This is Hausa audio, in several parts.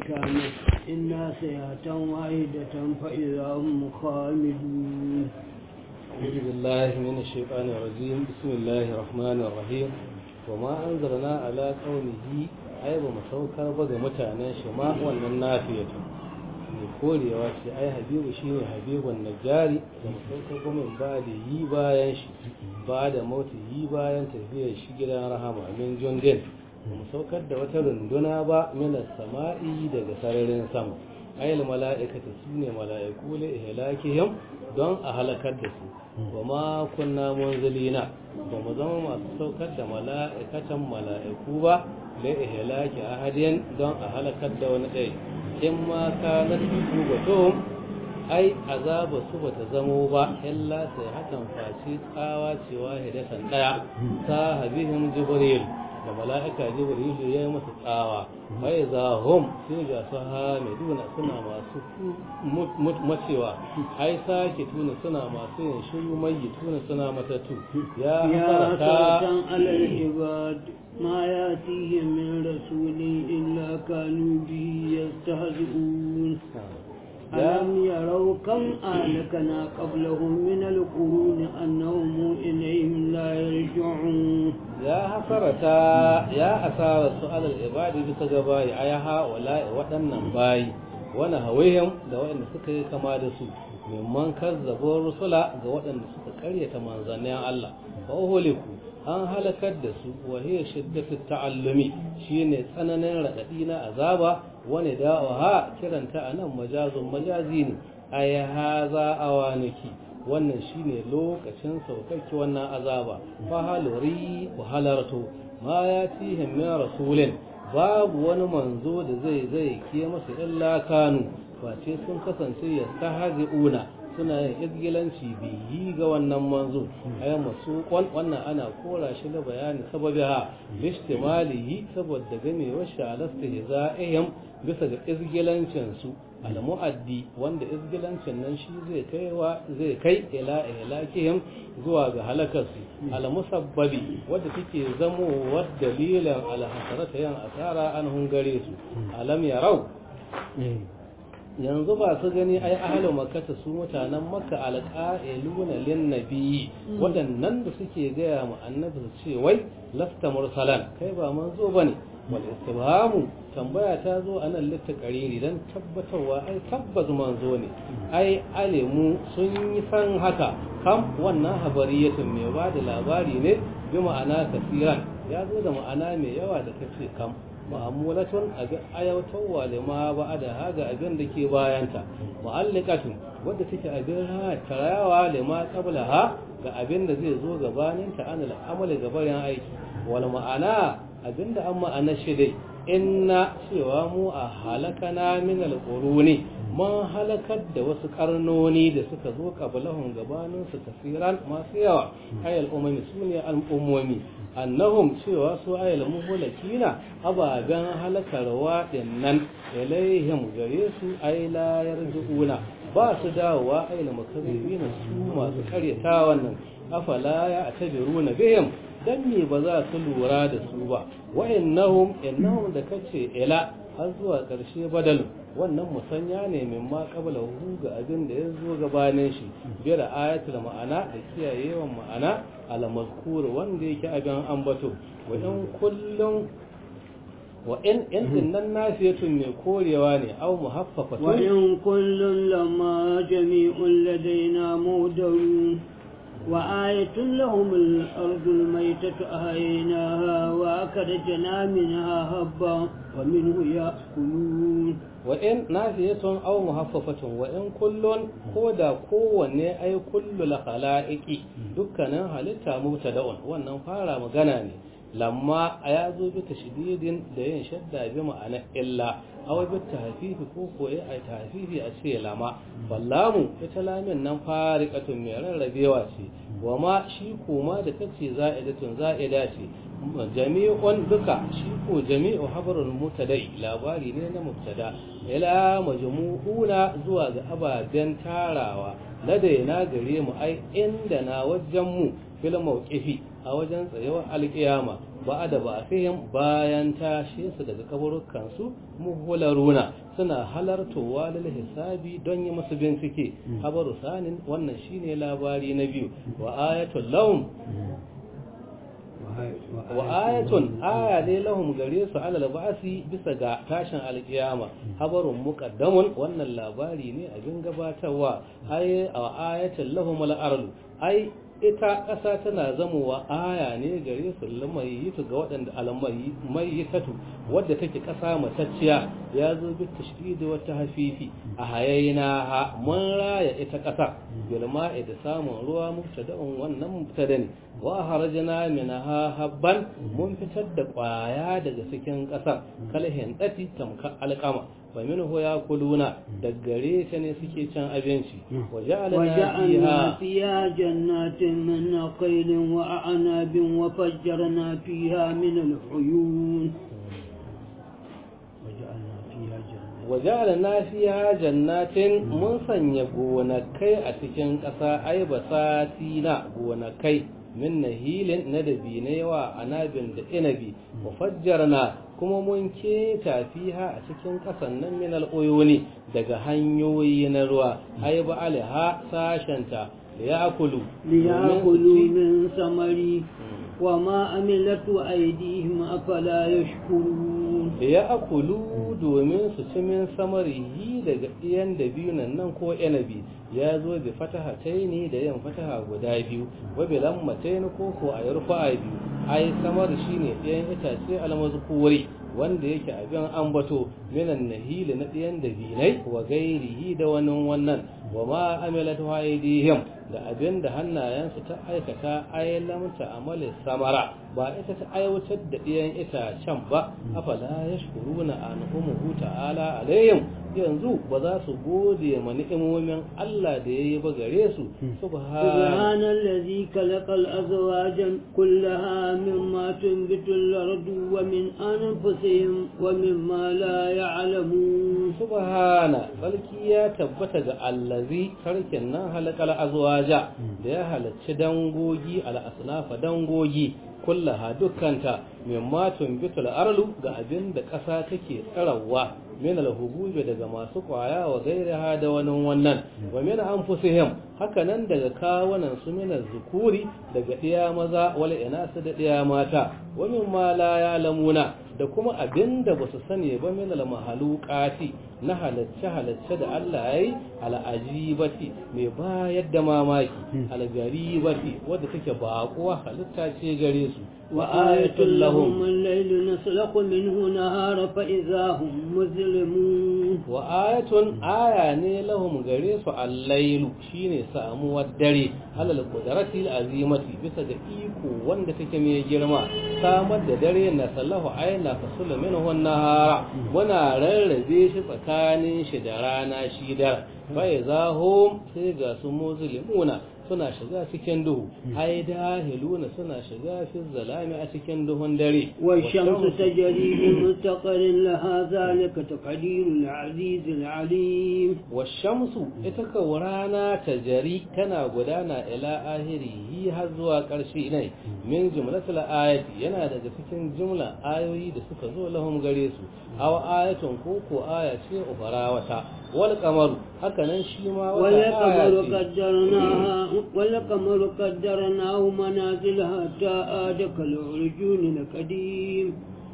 كانت إنا سيئة واحدة فإذا هم خامدون أعوذ بالله من الشيطان الرجيم بسم الله الرحمن الرحيم وما أنزلنا على قوله أي بمسوكر بغى متعنى شما wannan nafiyatu mai korewa ce ai habibu shine habibun najari da masaukar gumin ba da yi bayan shi ba da mautu yi bayan tafiyar shi gidan rahama min jundin mu saukar da wata runduna ba mina sama'i daga sararin sama ayil mala'ikata su ne mala'iku la ihlakihim don a halakar da su wa ma kunna munzilina ba mu zama masu saukar da mala'ikatan mala'iku ba la ihlaki ahadin don a halakar da wani ɗaya in ma kanat ubatun ai azaba su bata zamo ba illa sai hakan face tsawa cewa hidatan daya ta habihim jibril da mala'ika jibril ya yi masa tsawa bai za hum sai ga su hamiduna suna masu macewa ai sake tuna suna masu yin shiru mai tuna suna matatu ya hasarata على العباد ما يأتيهم من رسول إلا كانوا به يستهزئون ألم يروا كم أهلكنا قبلهم من القرون أنهم إليهم لا يرجعون يا حسرتا يا أسار سؤال العباد بسجباي أيا هؤلاء waɗannan bayi wani hawihim da waɗanda suka yi kama da su mimman kazzabo rusula ga waɗanda suka karyata manzannin Allah fa uhuliku an halakar da su wa hiya shiddatu ta'allumi shine tsananin radadi na azaba wani da'awa kiranta anan majazun majazi ne ay haza awaniki wannan shine lokacin saukaki wannan azaba fa haluri wa halartu ma yatihim min rasulin babu wani manzo da zai zai ke masa illa kanu face sun kasance yastahzi'una suna yin izgilanci biyi ga wannan manzo ay masu wannan ana kora shi da bayani sababi ha listimalihi saboda gamewar shi alastihza'ihim bisa ga izgilancin su almu'addi wanda izgilancin nan shi zai kaiwa zai kai ila ihlakihim zuwa ga halakarsu almusabbabi wadda take zamo wa dalilan alhasarata yan asara an hungare su alam yarau yanzu ba su gani ai ahalu makata su mutanen makka alqa'iluna lin nabiyyi wadannan da suke gaya mu annabi su ce wai lasta mursalan kai ba manzo bane wal istibhamu tambaya ta zo anan litta qariri dan tabbatarwa ai tabbas manzo ne ai alimu sun yi san haka kam wannan habariyatun mai ba da labari ne bi ma'ana kasiran ya zo da ma'ana mai yawa da kace kam ma'amulatun abin ayautarwa da ma ba da haga abin da ke bayanta mu'allikatun wadda take abin tarayawa da ma kabla ha ga abin da zai zo gabanin ta an al'amali gabarin aiki wal ma'ana abin da an ma'ana shi dai inna cewa mu a halakana min al-quruni mun halakar da wasu karnoni da suka zo kabalahun gabanin su kasiran masu yawa ayal umami sune al-ummi annahum cewa su ayal muhlakina ababen halakarwa dinnan ilaihim gare su ay la yarjuuna ba su dawowa ayal mukazzibina su masu karyata wannan afala ya atabiruna bihim dan me ba za su lura da su ba wa innahum innahum da kace ila har zuwa ƙarshe badal wannan musanya ne min ma qabla hu ga abin da ya zo gabanin shi bira ayatul ma'ana da kiyayewan ma'ana al mazkur wanda yake abin ambato wa in kullum wa in in nan nafiyatun mai korewa ne aw muhaffafatun wa in kullun lamma jami'un ladaina mudarun وآية لهم الأرض الميتة أهيناها وأكرجنا منها هبا ومنه يأكلون وإن نافية أو محففة وإن كل كودا كوني أي كل الخلائق دكنا هلتا مبتدأ وأنه فارا مغناني lamma a ya zo bi tashdidin da yin shadda bi ma'ana illa aw bi tahfifi ko ko ya ai tahfifi a ce lama ballamu ita lamin nan fariqatun mai rarrabewa ce wa ma shi kuma da kace za'idatun za'ida ce jami'un duka shi ko jami'u habarul mutadai labari ne na mubtada ila majmu'una zuwa ga ababen tarawa ladaina gare mu ai inda na wajen mu fil mawqifi a wajen tsayawar alkiyama ba da ba fihim bayan tashe su daga kaburukan su muhularuna suna halartowa lil hisabi don yi musu bincike habaru sanin wannan shine labari na biyu wa ayatul lahum wa ayatun aya ne lahum gare su alal ba'si bisa ga tashin alkiyama habarun muqaddamun wannan labari ne abin gabatarwa ay ayatul lahum al ardu ai ita ƙasa tana zamowa aya ne gare su lamayitu ga waɗanda almayitatu wadda take ƙasa matacciya ya zo bi tashdidi wata hafifi a hayayina ha mun raya ita ƙasa bil ma'i da samun ruwa mubtada'un wannan mubtada ne wa harajna minha habban mun fitar da ƙwaya daga cikin ƙasa kalhin dati tamka alƙama wa minhu yakuluna daggare ta ne suke cin abinci wa وجعلنا فيها جنات من نخيل وأعناب وفجرنا فيها من العيون وجعلنا فيها جنات وجعلنا فيها جنات mun sanya gonakai a cikin ƙasa ai basatina gonakai min nahilin na dabinai wa anabin da inabi wa fajjarna kuma mun keta fiha a cikin ƙasan nan min al'uyuni daga hanyoyi na ruwa ai ba alaha sashenta liyakulu ليأكلوا من ثمري وما عملت أيديهم أفلا يشكرون liyakulu domin su ci min samarihi daga ɗiyan da biyu nan nan ko inabi ya zo bi fataha taini da yin fataha guda biyu wa bi lammatain ko ko a yarfa biyu ai samar shine ɗiyan itace almazkuri wanda yake abin ambato minan nahili na ɗiyan da binai wa gairihi da wani wannan wa ma amilat aydihim da abin da hannayensu ta aikata ai lamta amali samara ba ita ta aiwatar da ɗiyan itacen ba afala yashkuruna anhumuhu ta'ala alayhim yanzu ba za su gode ma ni'imomin Allah da yayi ba gare su سبحان الذي خلق الأزواج كلها مما تنبت الأرض ومن أنفسهم ومما لا يعلمون subhana sarki ya tabbata ga allazi sarkin nan halakal azwaja da ya halacci dangogi al asnafa dangogi kullaha dukkanta mimma tumbitul arlu ga abin da ƙasa take tsarawa min al-hububi daga masu kwaya wa gairaha da wani wannan wa min anfusihim haka nan daga kawunan su min zukuri daga ɗiya maza wal inasu da ɗiya mata wa min ma la ya'lamuna da kuma abin da ba su sani ba min al-mahaluqati na halacce halacce da Allah yayi al-ajibati mai bayar da mamaki al-garibati wadda take baƙuwa halitta ce gare su وآية لهم الليل نسلق منه نهار فإذا هم مظلمون وآية آية ne lahum gare su al-lailu shine samuwar dare alal qudrati al-azimati bisa ga iko wanda take mai girma samar da dare na sallahu ayna fasul minhu an-nahara muna rarrabe shi tsakanin shi da rana shi da fa idza hum sai ga su muzlimuna suna shiga cikin duhu ai dahiluna suna shiga fi zalami a cikin duhun dare والشمس تجري لمستقر لها ذلك تقدير العزيز العليم washamsu ita ka rana ta jari tana gudana ila ahirihi har zuwa ƙarshe ne min jumlatul ayati yana daga cikin jumla ayoyi da suka zo lahum gare su aw ayatun ko ko aya ce ubara wata wal qamaru haka nan shi ma wata aya والقمر ce قدرناها والقمر قدرناه منازل حتى عاد كالعرجون القديم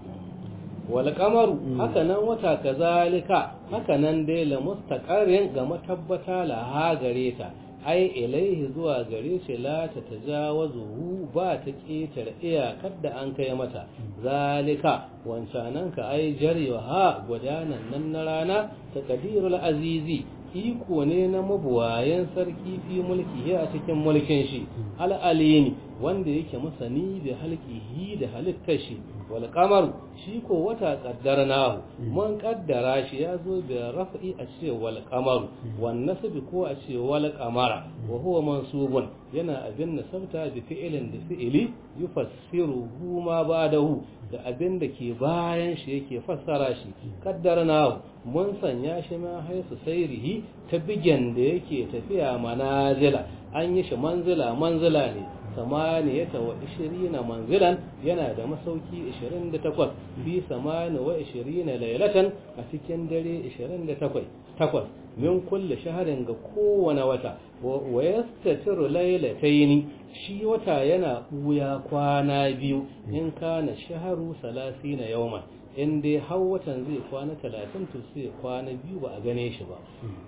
wal qamaru haka nan wata kazalika haka nan dai la mustaqarrin ga matabbata la ha gare ta ai ilaihi zuwa gare shi la ta tajawazuhu ba ta ƙetare iyakar da an kai mata zalika wancanan ka ai jarewa ha gudanan nan na rana ta kadirul azizi iko ne na mabuwayen sarki fi mulki a cikin mulkin shi al'alimi wanda yake masani da halkihi da halittar shi wal qamar shi ko wata qaddarnahu mun kaddara shi ya zo da raf'i a ce wal qamar wan nasbi ko a ce wal qamara wa huwa mansubun yana abin nasabta bi fi'ilin da fi'ili yufassiruhu ma ba'dahu da abin da ke bayan shi yake fassara shi qaddarnahu mun sanya shi ma haisu sairihi ta bigen da yake tafiya manazila an yi shi manzila manzila ne samaniyata wa ishirina manzilan yana da masauki 28 fi samani wa ishirina lailatan a cikin dare 28 takwas min kulle shaharin ga kowane wata wa yastatiru lailataini shi wata yana buya kwana biyu in kana shaharu salasina yawman in dai har watan zai kwana talatin to sai kwana biyu ba a gane shi ba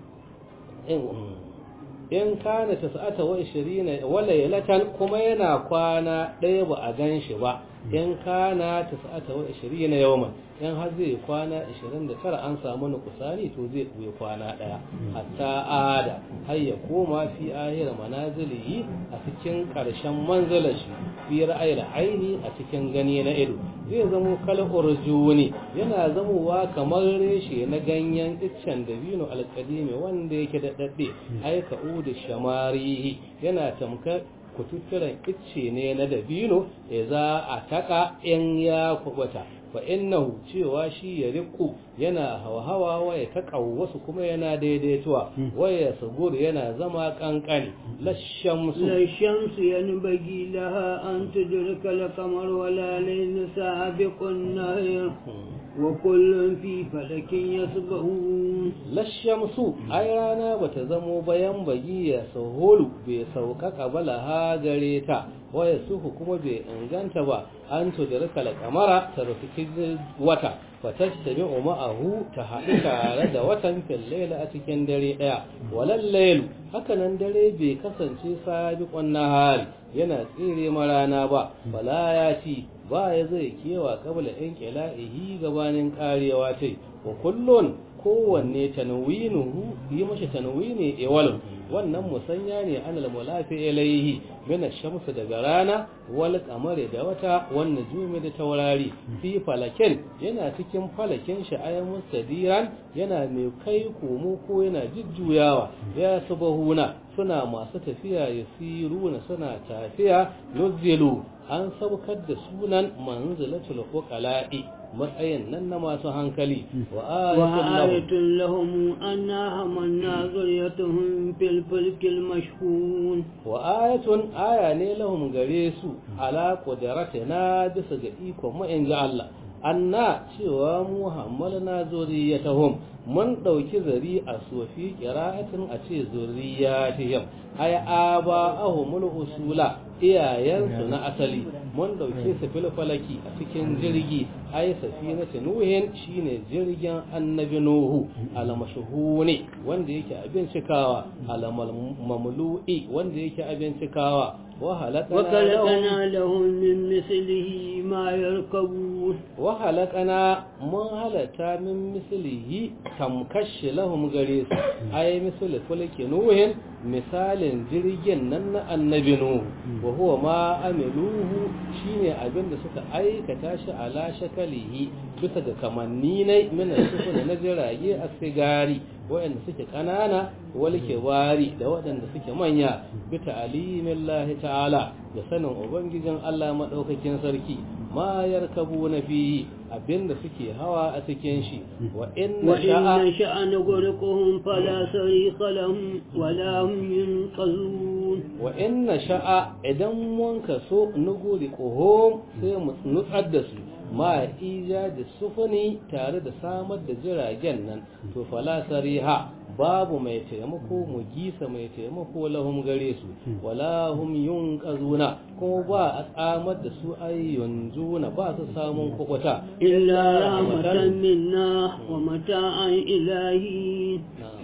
in kana tas'ata wa ishirina wa laylatan kuma yana kwana ɗaya ba a gan shi ba in kana tas'ata wa ishirina yawman in har zai kwana 29 an samu nukusani to zai ɓuya kwana ɗaya hatta ada har ya koma fi ahira manazilihi a cikin ƙarshen manzalashi fi ra'ayil aini a cikin gani na ido zai zamo kal urjuni yana zamowa kamar reshe na ganyen iccen dabino alƙadimi wanda yake da dadde ai ka'udu shamarihi yana tamkar kututturen icce ne na dabino ya za a taka in ya kubuta fa innahu cewa shi ya riku yana hawa wa ya wasu kuma yana daidaituwa waya sugur yana zama kankani lashamsu lashamsu yanbaghi laha an tudrika al-qamar wala layl sabiqun nahar wa kullun fi falakin yasbahun lashamsu ai rana bata zamo bayan bagi ya sahulu bai sauƙaƙa balaha gare ta waya suhu kuma bai inganta ba an tudrika al-qamara ta rufi wata fatastami ma'ahu ta haɗu tare da watan fillaila a cikin dare ɗaya walal lailu hakanan dare bai kasance sabiqun nahari yana tsire marana ba bala ya ci ba ya zai kewa kabla in qila'ihi gabanin karewa tai wa kullun kowanne tanwinuhu yi mashi tanwini iwal wannan musanya ne anal mulafi ilaihi min shamsu daga rana wal qamari da wata wan nujumi da taurari fi falakin yana cikin falakin shi ayan mustadiran yana mai kai komo ko yana jujjuyawa ya subahuna suna masu tafiya yasiruna suna tafiya yuzilu an saukar da sunan manzilatul uqala'i matsayin nan na masu hankali wa ayatul lahum anna hamanna zuriyatuhum fil fulkil mashhun wa ayatun aya ne lahum gare su ala qudratina bisa ga ikon mu in Allah anna cewa Muhammad na zuriyatuhum mun dauki zari a sofi qira'atin a ce zuriyatihim ay aba ahumul usula iyayensu na asali mun dauke su filfalaki a cikin jirgi ai safinatu nuhin shine jirgin annabi nuhu almashhuni wanda yake abin cikawa alamamlu'i wanda yake abin cikawa وخلقنا لهم من مثله ما يركبون وخلقنا من هلتا من مثله تمكش لهم غريس أي مثل فلك نوح مثال jirgin nan na annabi nuhu wa huwa ma amiluhu shine abin da suka aikata shi ala shakalihi bisa ga kamanni ne min sufuna na jirage a sigari waɗanda suke ƙanana wal kibari da waɗanda suke manya bi ta'alimin lahi ta'ala da sanin ubangijin Allah madaukakin sarki ma yarkabu na fi abinda suke hawa a cikin shi wa inna sha'a sha'a nugurquhum fala sariqa lahum wala hum yunqazun wa inna sha'a idan mun kaso nugurquhum sai mu nutsar da su ma ija da sufuni tare da samar da jiragen nan to fala sariha babu mai taimako mu gisa mai taimako lahum gare su wala hum yunqazuna kuma ba a tsamar da su ay yanzuna ba su samun kukuta illa rahmatan minna wa mata'an ilahi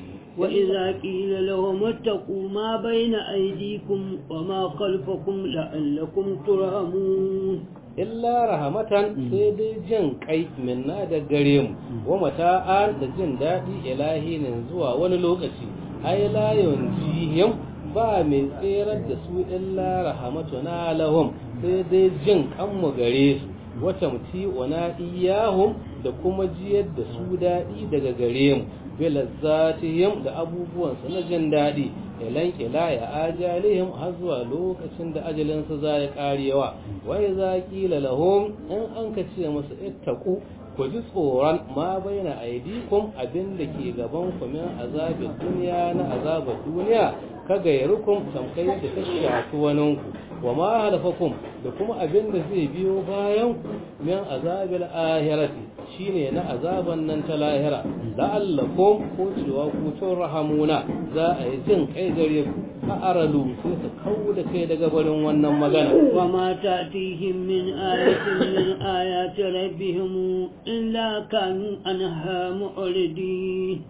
وإذا قيل لهم اتقوا ما بين أيديكم وما خلفكم لعلكم ترحمون illa rahamatan sai dai jin kai minna da gare mu wa mata'an da jin daɗi ilahinin zuwa wani lokaci ai la yunjihim ba mai tserar da su illa rahamatuna lahum sai dai jin kanmu gare su wata muti wana iyahum da kuma jiyar da su daɗi daga gare mu bilazzatihim da abubuwansu na jin daɗi ilan kila ya ajalihim har zuwa lokacin da ajalinsu za ya karewa wai za kila lahum in an ka ce musu ittaku ku ji tsoron ma baina aidikum abin da ke gaban ku min azabin duniya na azabar duniya ka gairukum tamkai da ta shafi waninku wa ma halafakum da kuma abin da zai biyo bayan ku min azabil ahirati shine na azaban nan ta lahira la'allakum ko cewa ku tun rahamuna za a yi jin kai gare ku a aralu sai su kawo da kai daga barin wannan magana wa ma ta'tihim min ayatin min ayati rabbihim illa kanu anha mu'ridin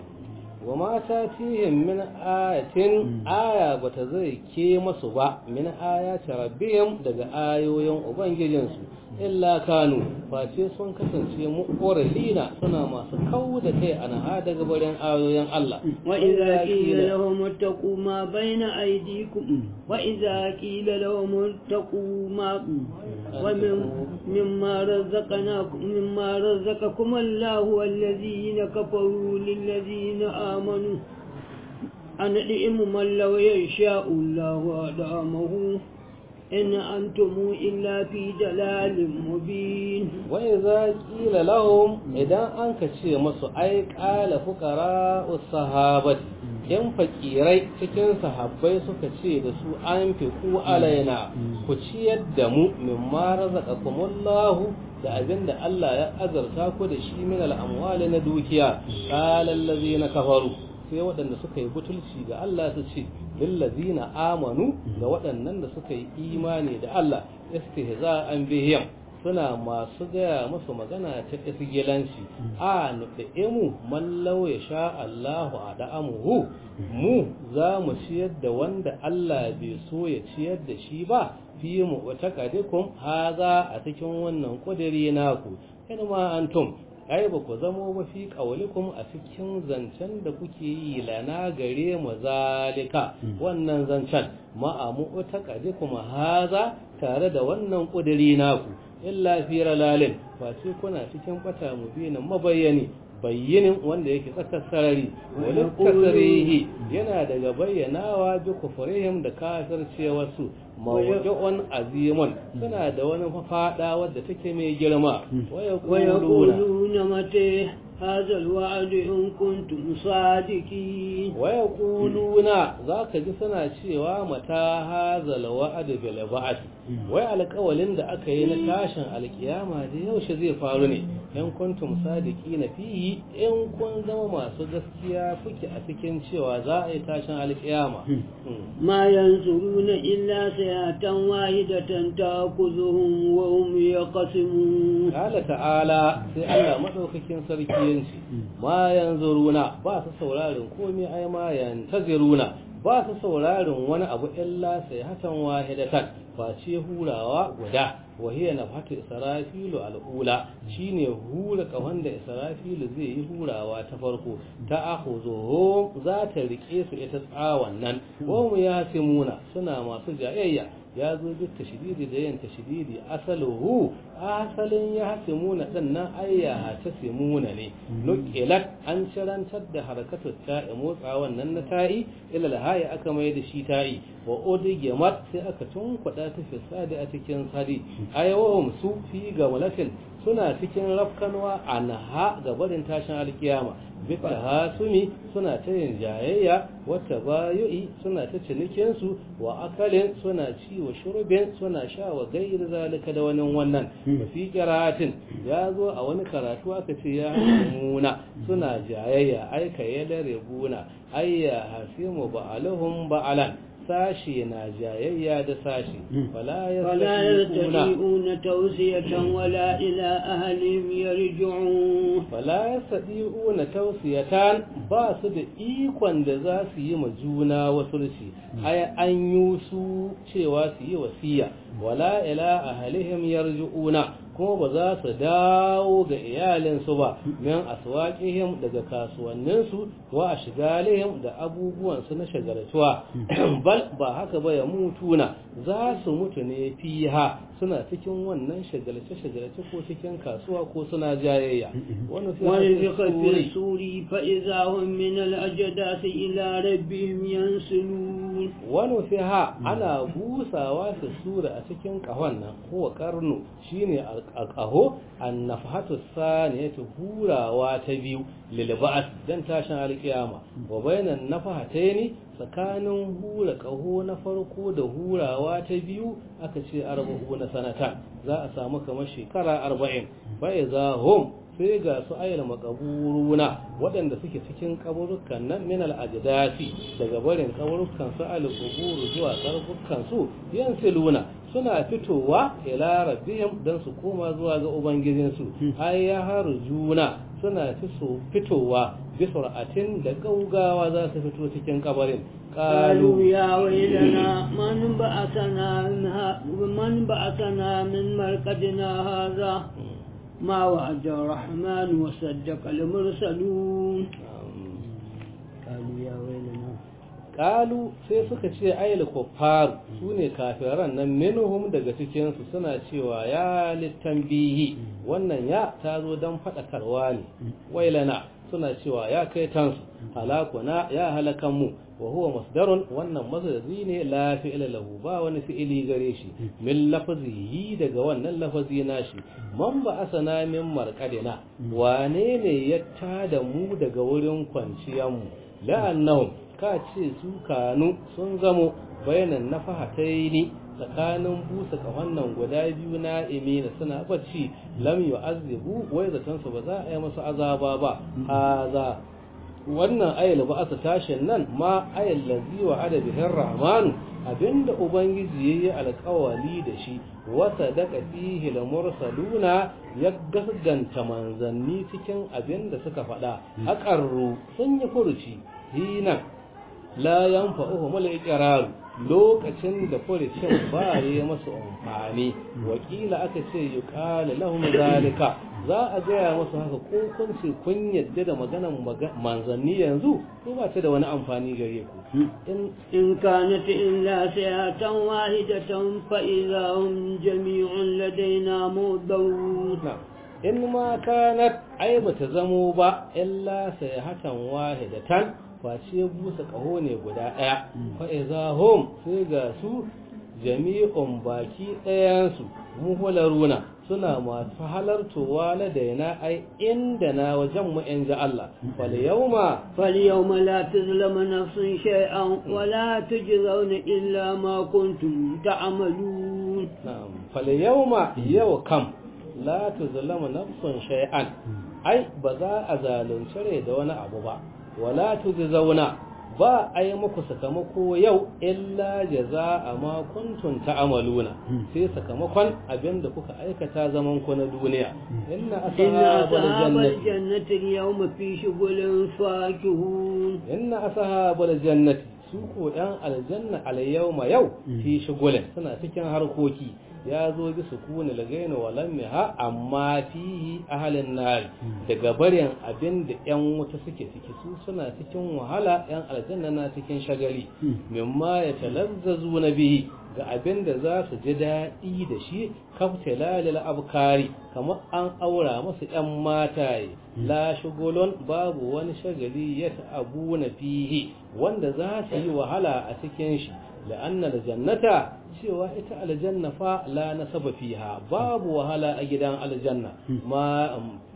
wa ma tatihim min ayatin aya bata zai ke masu ba min ayati rabbihim daga ayoyin ubangijinsu illa kanu face sun kasance mu'oralina suna masu kawo da kai ana daga barin ayoyin Allah wa idza qila lahum ittaqu ma bayna aydikum wa idza qila lahum ittaqu ma wa mimma razaqnakum mimma razaqakum Allah wallazina kafaru lillazina amanu an di'imu man law yasha'u Allah wa da'amahu إن أنتم إلا في جلال مبين وإذا قيل لهم إذا أنك شيء مسو أي قال فقراء الصحابة yan fakirai cikin sahabbai suka ce da su an fi ku alaina ku ciyar da mu min ma razaqakumullahu da abin da Allah ya azarta ku da shi min al'amwali na dukiya qala allazina kafaru sai waɗanda suka yi butulci ga Allah su ce lillazina amanu ga waɗannan da suka yi imani da Allah istihza'an bihim suna masu gaya musu magana ta isgilanci a nufi'imu man law ya sha Allahu a da'amuhu mu za mu ciyar da wanda Allah bai so ya ciyar da shi ba fi mu wata kadikum haza a cikin wannan kudiri naku in ma antum ai ba ku zamo ba fi ƙaulikum a cikin zancen da kuke yi lana gare mu zalika wannan zancen ma'amu ta kaje kuma haza tare da wannan ƙudiri naku illa fi ralalin ba ce kuna cikin bata mubinan mabayyani bayyinin wanda yake tsakar sarari wani kasarihi yana daga bayyanawa bi kufurihim da kafircewarsu mawdu'un azimun suna da wani fada wadda take mai girma wa yaquluna mata هذا الوعد إن كنتم صادقين ويقولون ذاك جسنا cewa mata هذا الوعد بالبعث wai alƙawalin da aka yi na tashin alƙiyama da yaushe zai faru ne in kuntum sadiki na fihi in kun zama masu gaskiya kuke a cikin cewa za a yi tashin alƙiyama ma yanzuruna illa sayatan wahidatan ta'khuzuhum wa hum yaqsimun qala ta'ala sai Allah madaukakin sarki yanci ma yanzuruna ba su sauraron komai ai ma yantaziruna ba su sauraron wani abu illa sai hatan wahidatan face hurawa guda wahiyar na fata israfilu al'ula shine hura kahon da israfilu zai yi hurawa ta farko ta ahuzo za ta rike su ita tsawon nan mu ya simuna suna masu jayayya ya zo duk tashididi da yin tashididi asaluhu asalin ya hasimuna din nan ayya ta simuna ne nuqilat an cirantar da harakatu ta'i motsa wannan na ta'i ila lahayi aka mai da shi ta'i wa odigemat sai aka tunkuɗa ta fisadi a cikin sadi ayawahum su fi ga malakin suna cikin rafkanwa a naha ga barin tashin alkiyama bita hasumi suna ta yin jayayya wata bayu'i suna ta cinikinsu wa akalin suna ci wa shurbin suna sha wa gairi zalika da wani wannan mafi kiratin ya zo a wani karatu aka ce ya hasimuna suna jayayya aika ya dare buna ayya hasimu ba'aluhum ba'alan sashi na jayayya da sashi fala yastati'una tawsiyatan wala ila ahlihim yarji'un fala yastati'una tawsiyatan ba su da ikon da za su yi ma juna wasulci ai an yi su cewa su yi wasiya wala ila ahlihim yarji'una kuma ba za su dawo ga iyalinsu ba min aswaqihim daga kasuwanninsu wa ashgalihim da abubuwansu na shagaltuwa bal ba haka ba ya mutuna za su mutu ne fiha suna cikin wannan shagalce-shagalce ko cikin kasuwa ko suna jayayya wani fi suri fa iza hum min al-ajdas ila rabbihim yansilun wani fiha ana busawa fi sura a cikin kahon nan ko karnu shine alqaho annafhatu saniyatu hurawa ta biyu lil ba'th dan tashin alkiyama wa bainan nafahataini tsakanin hura kaho na farko da hurawa ta biyu aka ce arba'u na sanata za a samu kamar shekara arba'in bai za hum sai ga su ayyana makaburuna waɗanda suke cikin kaburukan nan min al-ajdasi daga barin kaburukan su al-qubur zuwa karbukan su yansiluna suna fitowa ila rabbihim dan su koma zuwa ga ubangijin su ay ya harjuna suna fitowa bi sur'atin da gaugawa za su fito cikin kabarin قالوا يا ويلنا من بعثنا من بعثنا من مرقدنا هذا ما وعد الرحمن وصدق المرسلون قالوا يا ويلنا Kalu sai suka ce ayyul kuffar su ne kafiran nan minhum daga cikinsu suna cewa ya littanbihi wannan ya ta zo don faɗakarwa ne wailana suna cewa ya kai tansu halakuna ya halakan mu wa huwa masdarun wannan masdari ne la fi'ila lahu ba wani fi'ili gare shi min lafazihi daga wannan lafazi nashi man ba asana min marqadina wane ne ya tada mu daga wurin kwanciyar mu la'annahum ka ce su kanu sun zamo bayanan nafahataini tsakanin busa wannan guda biyu na imina suna bacci lam yu'azzibu wai zaton su ba za a yi masu azaba ba haza wannan ayal ba asa tashin nan ma ayal lazi wa adabihin rahmanu abinda ubangiji yayi alƙawali da shi wata daga fihi la mursaluna ya gasganta manzanni cikin abinda suka faɗa haƙarru sun yi furuci hinan la yanfa'uhum al-iqrar lokacin da furucin ba ya masu amfani wakila aka ce yuqala lahum zalika za a gaya masu haka ko kun ce kun yadda da maganan manzanni yanzu ko ba ta da wani amfani gare ku in kanat illa sayatan wahidatan fa idza hum jami'un ladaina mudawun in ma kanat ai bata zamo ba illa sayhatan wahidatan face busa ƙaho ne guda ɗaya fa'iza hom sai ga su jami'un baki ɗayansu muhularuna suna masu halartowa na daina ai inda na wajen mu in ji Allah fal yawma fal yawma la tuzlamu nafsun shay'an wa la tujzauna illa ma kuntum ta'malun na'am fal yawma yau kam la tuzlamu nafsun shay'an ai ba za a zalunci rai da wani abu ba wala zauna ba a yi muku sakamako yau illa jaza ma kuntum ta'maluna sai sakamakon abinda kuka aikata zaman ku na duniya inna ashabal jannati yawma fi shughulin fakihun inna ashabal jannati su ko dan aljanna al yawma yau fi shughulin suna cikin harkoki ya zo bi sukuni lagaina walam ha amma fihi ahalin nar daga barin abin da yan wuta suke ciki su suna cikin wahala yan aljanna na cikin shagali mimma ya talazzazu na bihi ga abin da za su ji daɗi da shi kaftilalil abkari kamar an aura masu yan mataye la shugulon babu wani shagali ya ta'abu na fihi wanda za su yi wahala a cikin shi la'anna jannata cewa ita aljanna fa la nasaba fiha babu wahala a gidan aljanna ma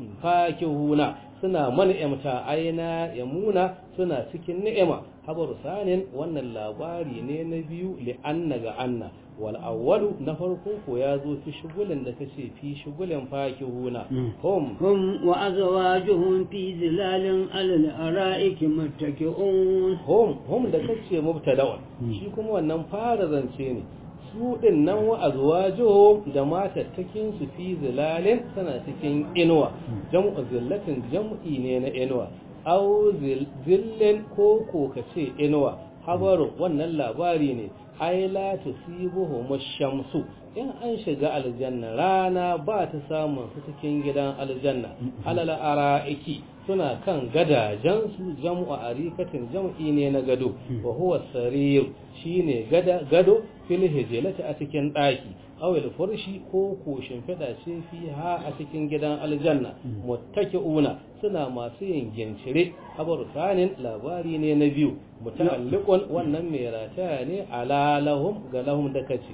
fakihuna suna man'imta aina yamuna suna cikin ni'ima habaru sanin wannan labari ne na biyu li'anna ga anna wal awwalu na farko ko ya zo fi shugulin da kace fi shugulin fakihuna hum hum wa azwajuhum fi zilalin alal ara'iki muttaki'un hum hum da kace mubtada'un shi kuma wannan fara zance ne su ɗin nan wa azwajuhum da matattakin su fi zilalin tana cikin inuwa jam'u zillatin jam'i ne na inuwa aw zillin ko ko kace inuwa habaru wannan labari ne ai la tusibuhum shamsu in an shiga aljanna rana ba ta samun su cikin gidan aljanna alal ara'iki suna kan gadajen su jam'u arikatin jam'i ne na gado wa huwa sarir shine gada gado fil hijlati a cikin daki awil furshi ko ko shimfiɗa ce fiha a cikin gidan aljanna muttaki'una suna masu yin gincire habaru sanin labari ne na biyu muta'alliqun wannan mai rataya ne ala lahum ga lahum da kace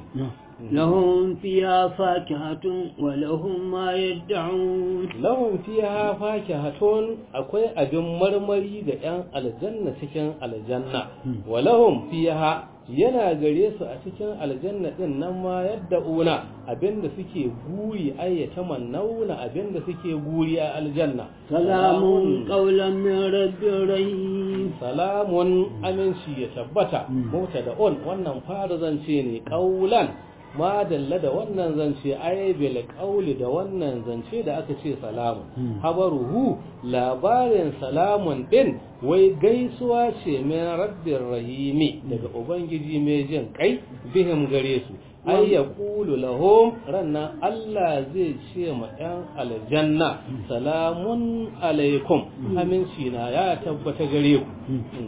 لهم فيها فاكهة ولهم ما يدعون lahum fiha fakihatun akwai abin marmari ga yan aljanna cikin aljanna wa lahum fiha yana gare su a cikin aljanna din nan ma yadda una abinda suke guri ayyata mannauna abinda suke guri a aljanna سلام قولا من رب رحيم salamun aminci ya tabbata mota da on wannan fara zance ne kaulan ma dalla da wannan zance ai bil qauli da wannan zance da aka ce salamu habaruhu labarin salamun din wai gaisuwa ce min rabbir rahimi daga ubangiji mai jin kai bihim gare su ai ya kulu lahum rannan Allah zai ce ma yan aljanna salamun alaikum aminci na ya tabbata gare ku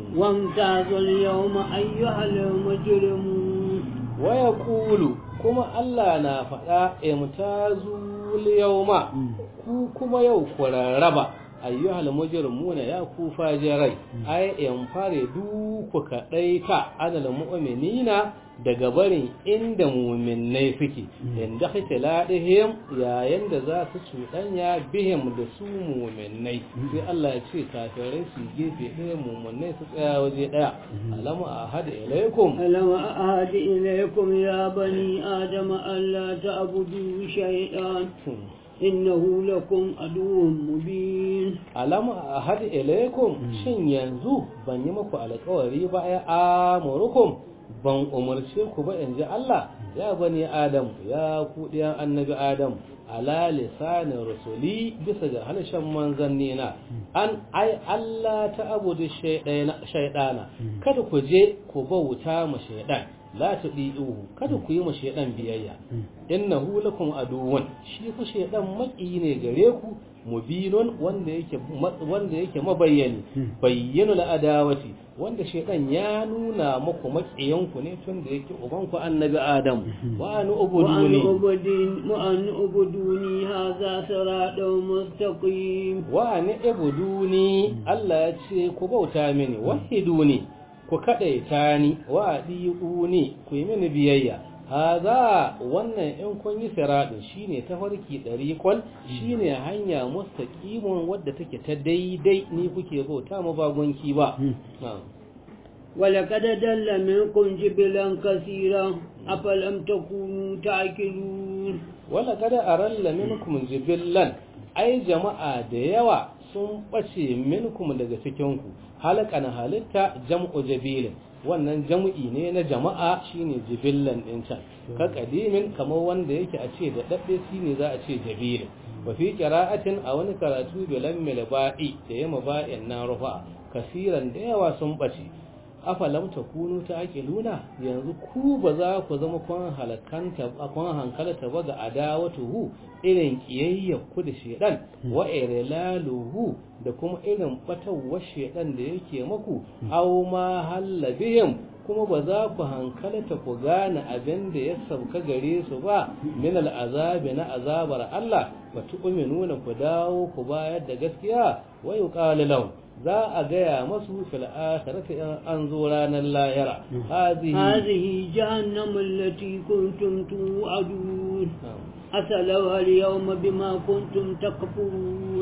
وامتازوا اليوم أيها المجرمون waya kulu kuma Allah na faɗa imtazul yawma ku kuma yau ku rarraba ayyuhal mujrimuna ya ku fajirai ai in fare du ku kadai ka adal mu'minina daga barin inda mu'minnai suke inda khiladihim yayin da za su cuɗanya bihim da su mu'minnai sai Allah ya ce kafirai su gefe ɗaya mu'minnai su tsaya waje ɗaya alamu ahad ilaikum ألم أعهد إليكم يا بني آدم ألا تعبدوا شيئا إنه لكم عدو مبين alamu ahad ilaikum shin yanzu ban yi muku alƙawari ba ya amurukum ban umarce ku ba in ji Allah ya bani Adam ya ku ɗiyan annabi Adam ala lisanin rasuli bisa ga harshen manzanni na an ai Allah ta abudu shaidana kada ku je ku bauta ma shaidan la tudi'uhu kada ku yi ma shaidan biyayya innahu lakum aduwwan shi ku shaidan maki ne gare ku mubinun wanda yake wanda yake mabayyani bayyinul adawati wanda shaitan ya nuna muku makiyanku ne tun da yake ubanku annabi adam wa an وأن ubuduni أعبدين وأن أعبدوني هذا صراط مستقيم wa an ibuduni Allah ya ce ku bauta mini wahiduni ku kadaita ni wa adiuni ku yi mini biyayya haza wannan in kun yi siradin shine tafarki dariqon shine hanya mustaqimun wadda take ta daidai ni kuke bauta ma bagonki ba na'am ولقد دل منكم جبلا كثيرا أفلم تكونوا تعقلون wala kada aralla minkum jibillan ai jama'a da yawa sun bace minkum daga cikin ku halakan halitta jam'u jabilin wannan jam'i ne na jama'a shine jibillan din can ka kadimin kamar wanda yake a ce da dadde shine za a ce jabilin wa fi qira'atin a wani karatu bilan milba'i da yama ba'in na rufa kasiran da yawa sun bace afalam takunu luna yanzu ku ba za ku zama kun halakanta kun hankalata ba ga adawatuhu irin kiyayyar ku da shedan wa irlaluhu da kuma irin batawar shedan da yake maku aw ma hallabihim kuma ba za ku hankalata ku gane abin da ya sauka gare su ba min al'azabi na azabar Allah ba tu'minuna ku dawo ku bayar da gaskiya wa yuqalu lahum za a gaya masu fil akhirati in an zo ranar lahira hazihi هذه جهنم التي كنتم توعدون أسلوها اليوم بما كنتم تكفرون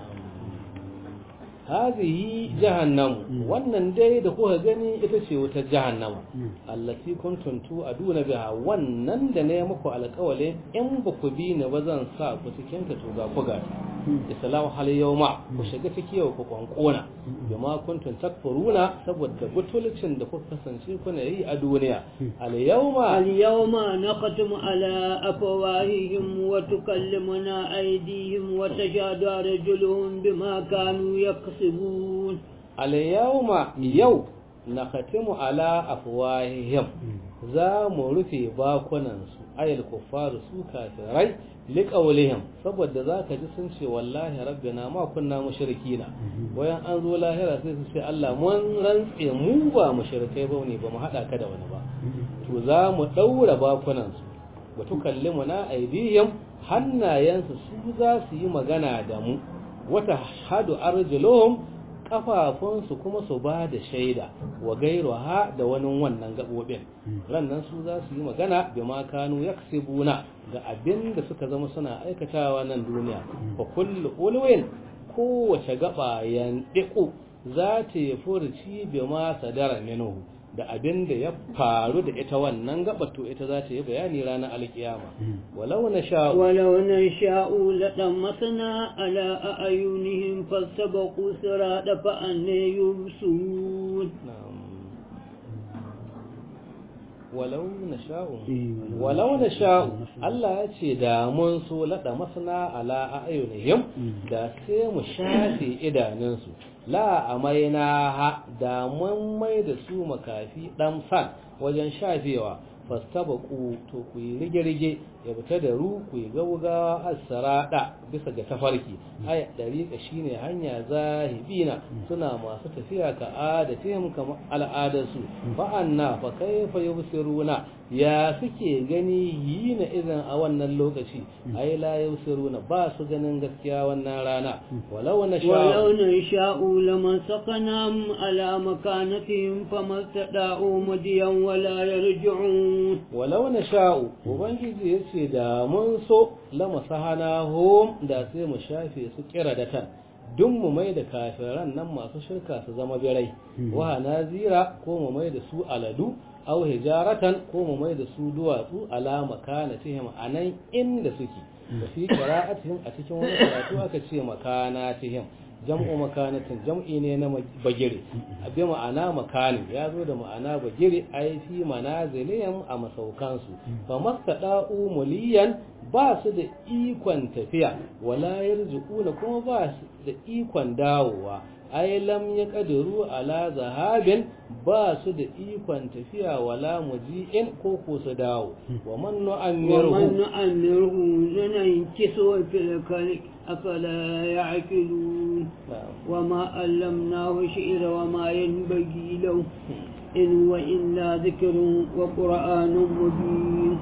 hazihi jahannamu wannan dai da kuka gani ita ce wata jahannama allati kuntum tu'aduna biha wannan da ne muku alƙawalin in ba ku bi ni ba zan sa ku cikin ta to ga ku ga islamu hal yawma ku shiga ciki yau ku kwankona bima kuntum takfuruna saboda butulcin da kuka kasance kuna yi a duniya al yawma اليوم نختم على أفواههم وتكلمنا أيديهم وتشهد أرجلهم بما كانوا يكسبون alyawma yau na khatimu ala afwahihim za mu rufe bakunansu ayal kuffaru su kafirai liqawlihim saboda zaka ji sun ce wallahi rabbina ma kunna mushrikina wayan an zo lahira sai su ce Allah mun rantse mu ba mushrikai ba ne ba mu hada ka da wani ba to za mu daura bakunansu wa tukallimuna aydihim hannayensu su za su yi magana da mu wata hadu arjuluhum kafafunsu kuma su ba da shaida wa gairuha da wani wannan gabobin rannan su za su yi magana bi ma kanu yaksibuna ga abin da suka zama suna aikatawa nan duniya fa kullu ulwin kowace gaba yandiku za ta yi furci bi ma sadara minhu da abin da ya faru da ita wannan gaba to ita za ta yi bayani ranar alkiyama walau na sha'u ولو نشاء لطمسنا على أعينهم فاستبقوا الصراط فأنى يبصرون walau na sha'u walau na sha'u Allah ya ce da mun so laɗa masana ala a'yunihim da sai mu shafe idanunsu la amaina ha da mun mai da su makafi dan san wajen shafewa fastabaku to ku yi rige-rige ya fita da ru ku yi gaugawa asarada bisa ga tafarki ay dariqa shine hanya zahibina suna masu tafiya ka adatihim kama al'adarsu fa anna fa kayfa yubsiruna ya suke gani yina idan a wannan lokaci ai la yubsiruna ba su ganin gaskiya wannan rana walau na ولو نشاء لمسقناهم على مكانتهم فما استطاعوا مديا ولا يرجعون walau na sha'u ubangiji ya ce da mun so lama sahana hom da sai mu shafe su kira da tan duk mu mai da kafiran nan masu shirka su zama birai wa nazira ko mu mai da su aladu aw hijaratan ko mu mai da su duwatsu ala makanatihim anan inda suke da fi qira'atihim a cikin wani karatu aka ce makanatihim jam'u makanatin jam'i ne na bagire abi ma'ana makanin ya zo da ma'ana bagire ai fi manazilihim a masaukansu fa mastada'u muliyan ba su da ikon tafiya wala yarzuquna kuma ba su da ikon dawowa ai lam ya kadiru ala zahabin ba su da ikon tafiya wala muji'in ko ko su dawo wa man nu'ammiruhu ومن نؤمره ننكسه في الخلق أفلا يعقلون وما علمناه شعر وما ينبغي له إن هو إلا ذكر وقرآن مبين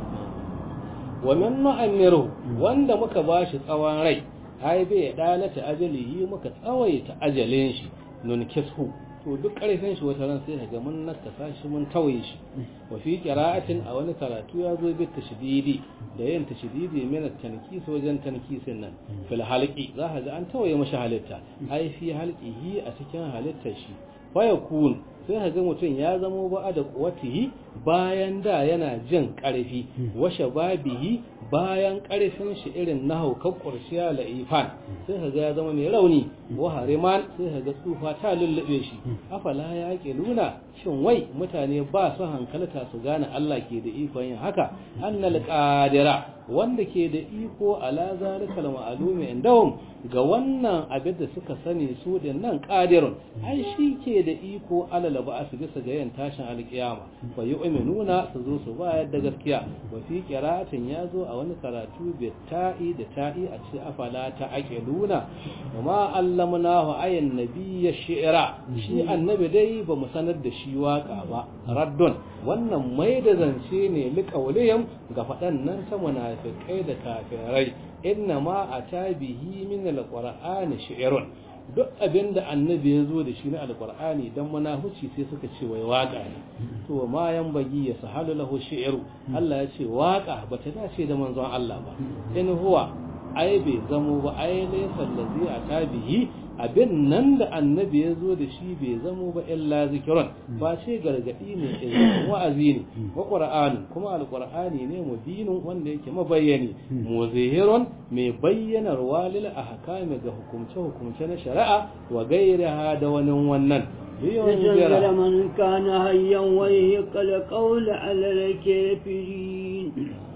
ومن nu'ammiruhu wanda muka bashi tsawon rai ai bai dalata ajalihi muka tsawaita ajalin shi nun kishu to duk karfin shi wata ran sai ga mun nakasa shi mun tawaye shi wa fi qira'atin a wani karatu ya zo bi tashdidi da yin tashdidi min at-tankis wajen tankisin nan fil halqi za ka ga an tawaye mashi halitta ai fi halqihi a cikin halittar shi fa yakun sai ka ga mutum ya zamo ba da kuwatihi bayan da yana jin karfi wa shababihi bayan karfin shi irin na haukar ƙurshiya la'ifan sai ka ga ya zama mai rauni wa hariman sai ka ga tsufa ta lullube shi afala ya ke nuna shin wai mutane ba su hankalta su gane Allah ke da ikon yin haka annal qadira wanda ke da iko ala zalikal ma'lumi indahum ga wannan abin da suka sani su din nan qadirun ai shi ke da iko alal ba'as bisa ga yin tashin alkiyama fa yu'minuna su zo su bayar da gaskiya wa fi qira'atin yazo a wani karatu bi ta'i da ta'i a ce afala ta aqiluna ma allamnahu ayin nabiyya shi'ra shi annabi dai ba mu sanar da shi waka ba raddun wannan mai da zance ne liqaulihim ga faɗan nan ta munafikai da kafirai inna ma atabihi min alqur'ani shi'run duk abin da annabi ya zo da shi na alkur'ani dan munafici sai suka ce wai waka ne to ma yan bagi ya sahalu lahu shi'ru Allah ya ce waka bata dace da manzon Allah ba in huwa ai bai zamo ba ai laysa allazi atabihi abin nan da annabi ya zo da shi bai zamo ba illa zikirun ba ce gargadi ne izinin wa'azi ne wa qur'ani kuma alqur'ani ne mubinun wanda yake mabayyani muzahirun mai bayyanar walil ahkami ga hukumce hukumce na shari'a wa gairaha da wani wannan لتنزل من كان هيا ويهق القول على الكافرين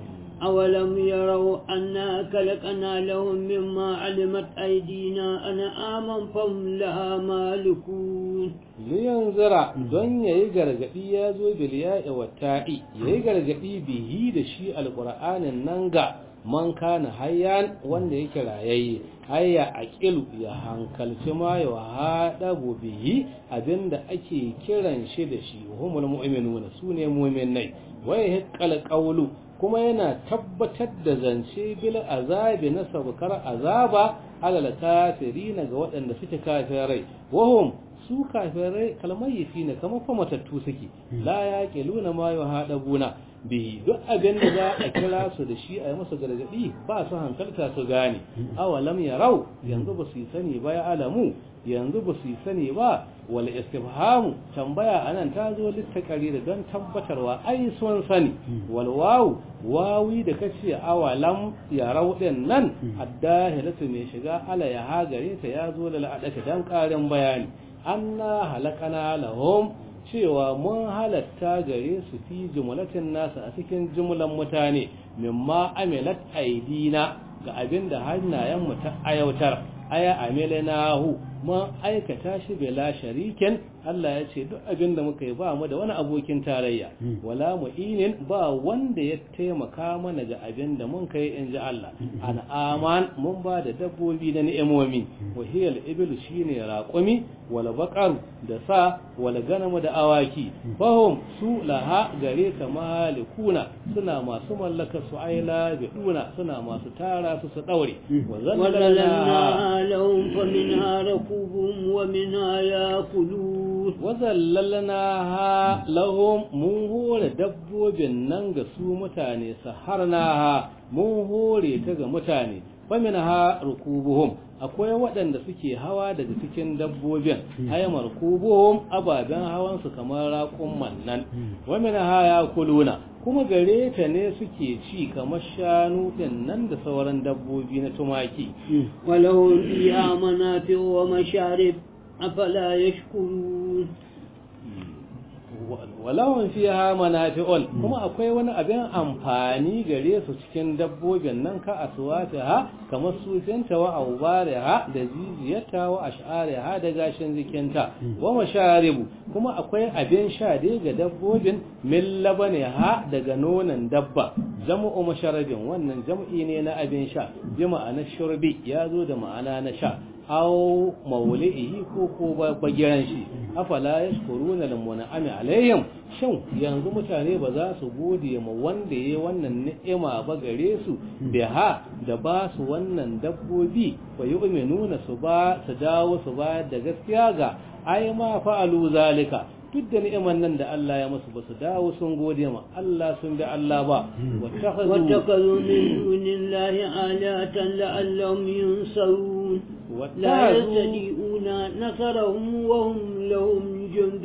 أولم يروا أنا خلقنا لهم مما علمت أيدينا أنا آمن فهم لها مالكون liyanzira don ya yi gargaɗi ya zo biliya wa ta'i ya yi gargaɗi bihi da shi alƙur'anin nan ga man kana hayyan wanda yake rayayye hayya aqilu ya hankalci ma ya hada bihi abinda ake kiran shi da shi humul mu'minuna sune mu'minai wai hiqqal qawlu kuma yana tabbatar da zance bil azabi na sabkar azaba alal kafirina ga waɗanda suke kafirai wahum su kafirai kalmayifi ne kamar fa matattu suke la yaqiluna ma yuhadabuna bihi duk abin da za a kira su da shi a yi masa gargadi ba su hankalta su gane awalam yarau yanzu ba su sani ba ya alamu yanzu ba su sani ba wal istifhamu tambaya anan ta zo littakari da don tabbatarwa ai sun sani wal wawu wawi da kace awalam yarau din nan addahilatu mai shiga ala ya hagare ta ya zo da la'adaka dan karin bayani anna halakana lahum cewa mun halatta gare su fi jumlatin nasu a cikin jumlan mutane mimma amilat aidina ga abin da hannayenmu ta ayautar aya amilnahu mun aikata shi bila sharikin Allah ya ce duk abin da muka yi ba mu da wani abokin tarayya wala mu'inin ba wanda ya taimaka mana ga abin da mun kai in ji Allah an aman mun ba da dabbobi da ni'imomi wa hiyal ibilu shine raqumi wal baqar da sa wal ganam da awaki fahum su laha gare ta malikuna suna masu mallaka su aila biduna suna masu tara su su daure wa zallalna lahum fa minha rakubuhum wa minha yakulun wazallalnaha lahum mun hore dabbobin nan ga su mutane saharnaha mun hore ta ga mutane faminha rukubuhum akwai waɗanda suke hawa daga cikin dabbobin ayyamar kubuhum ababen hawan su kamar raƙumman nan waminha yakuluna kuma gare ta ne suke ci kamar shanu din nan da sauran dabbobi na tumaki walahum fiha manafi'u wa masharib afala yashkurun walawan fiha manafi'un kuma akwai wani abin amfani gare su cikin dabbobin nan ka aswata kamar sufinta wa aubariha da jijiyarta wa ash'ariha da gashin jikinta wa masharibu kuma akwai abin sha dai ga dabbobin min ha daga nonon dabba jam'u masharabin wannan jam'i ne na abin sha bi ma'ana shurbi ya zo da ma'ana na sha aw mauli'ihi ko ko bagiran shi afala yashkuruna lil mun'ami alaihim shin yanzu mutane ba za su gode ma wanda yayi wannan ni'ima ba gare su biha da ba su wannan dabbobi fa yu'minuna su ba su dawo su ba da gaskiya ga ai ma fa'alu zalika duk da ni'iman nan da Allah ya musu ba su dawo sun gode ma Allah sun bi Allah ba wattakazu min dunillahi alatan la'allahum yunsarun لا يستطيعون نصرهم وهم لهم جند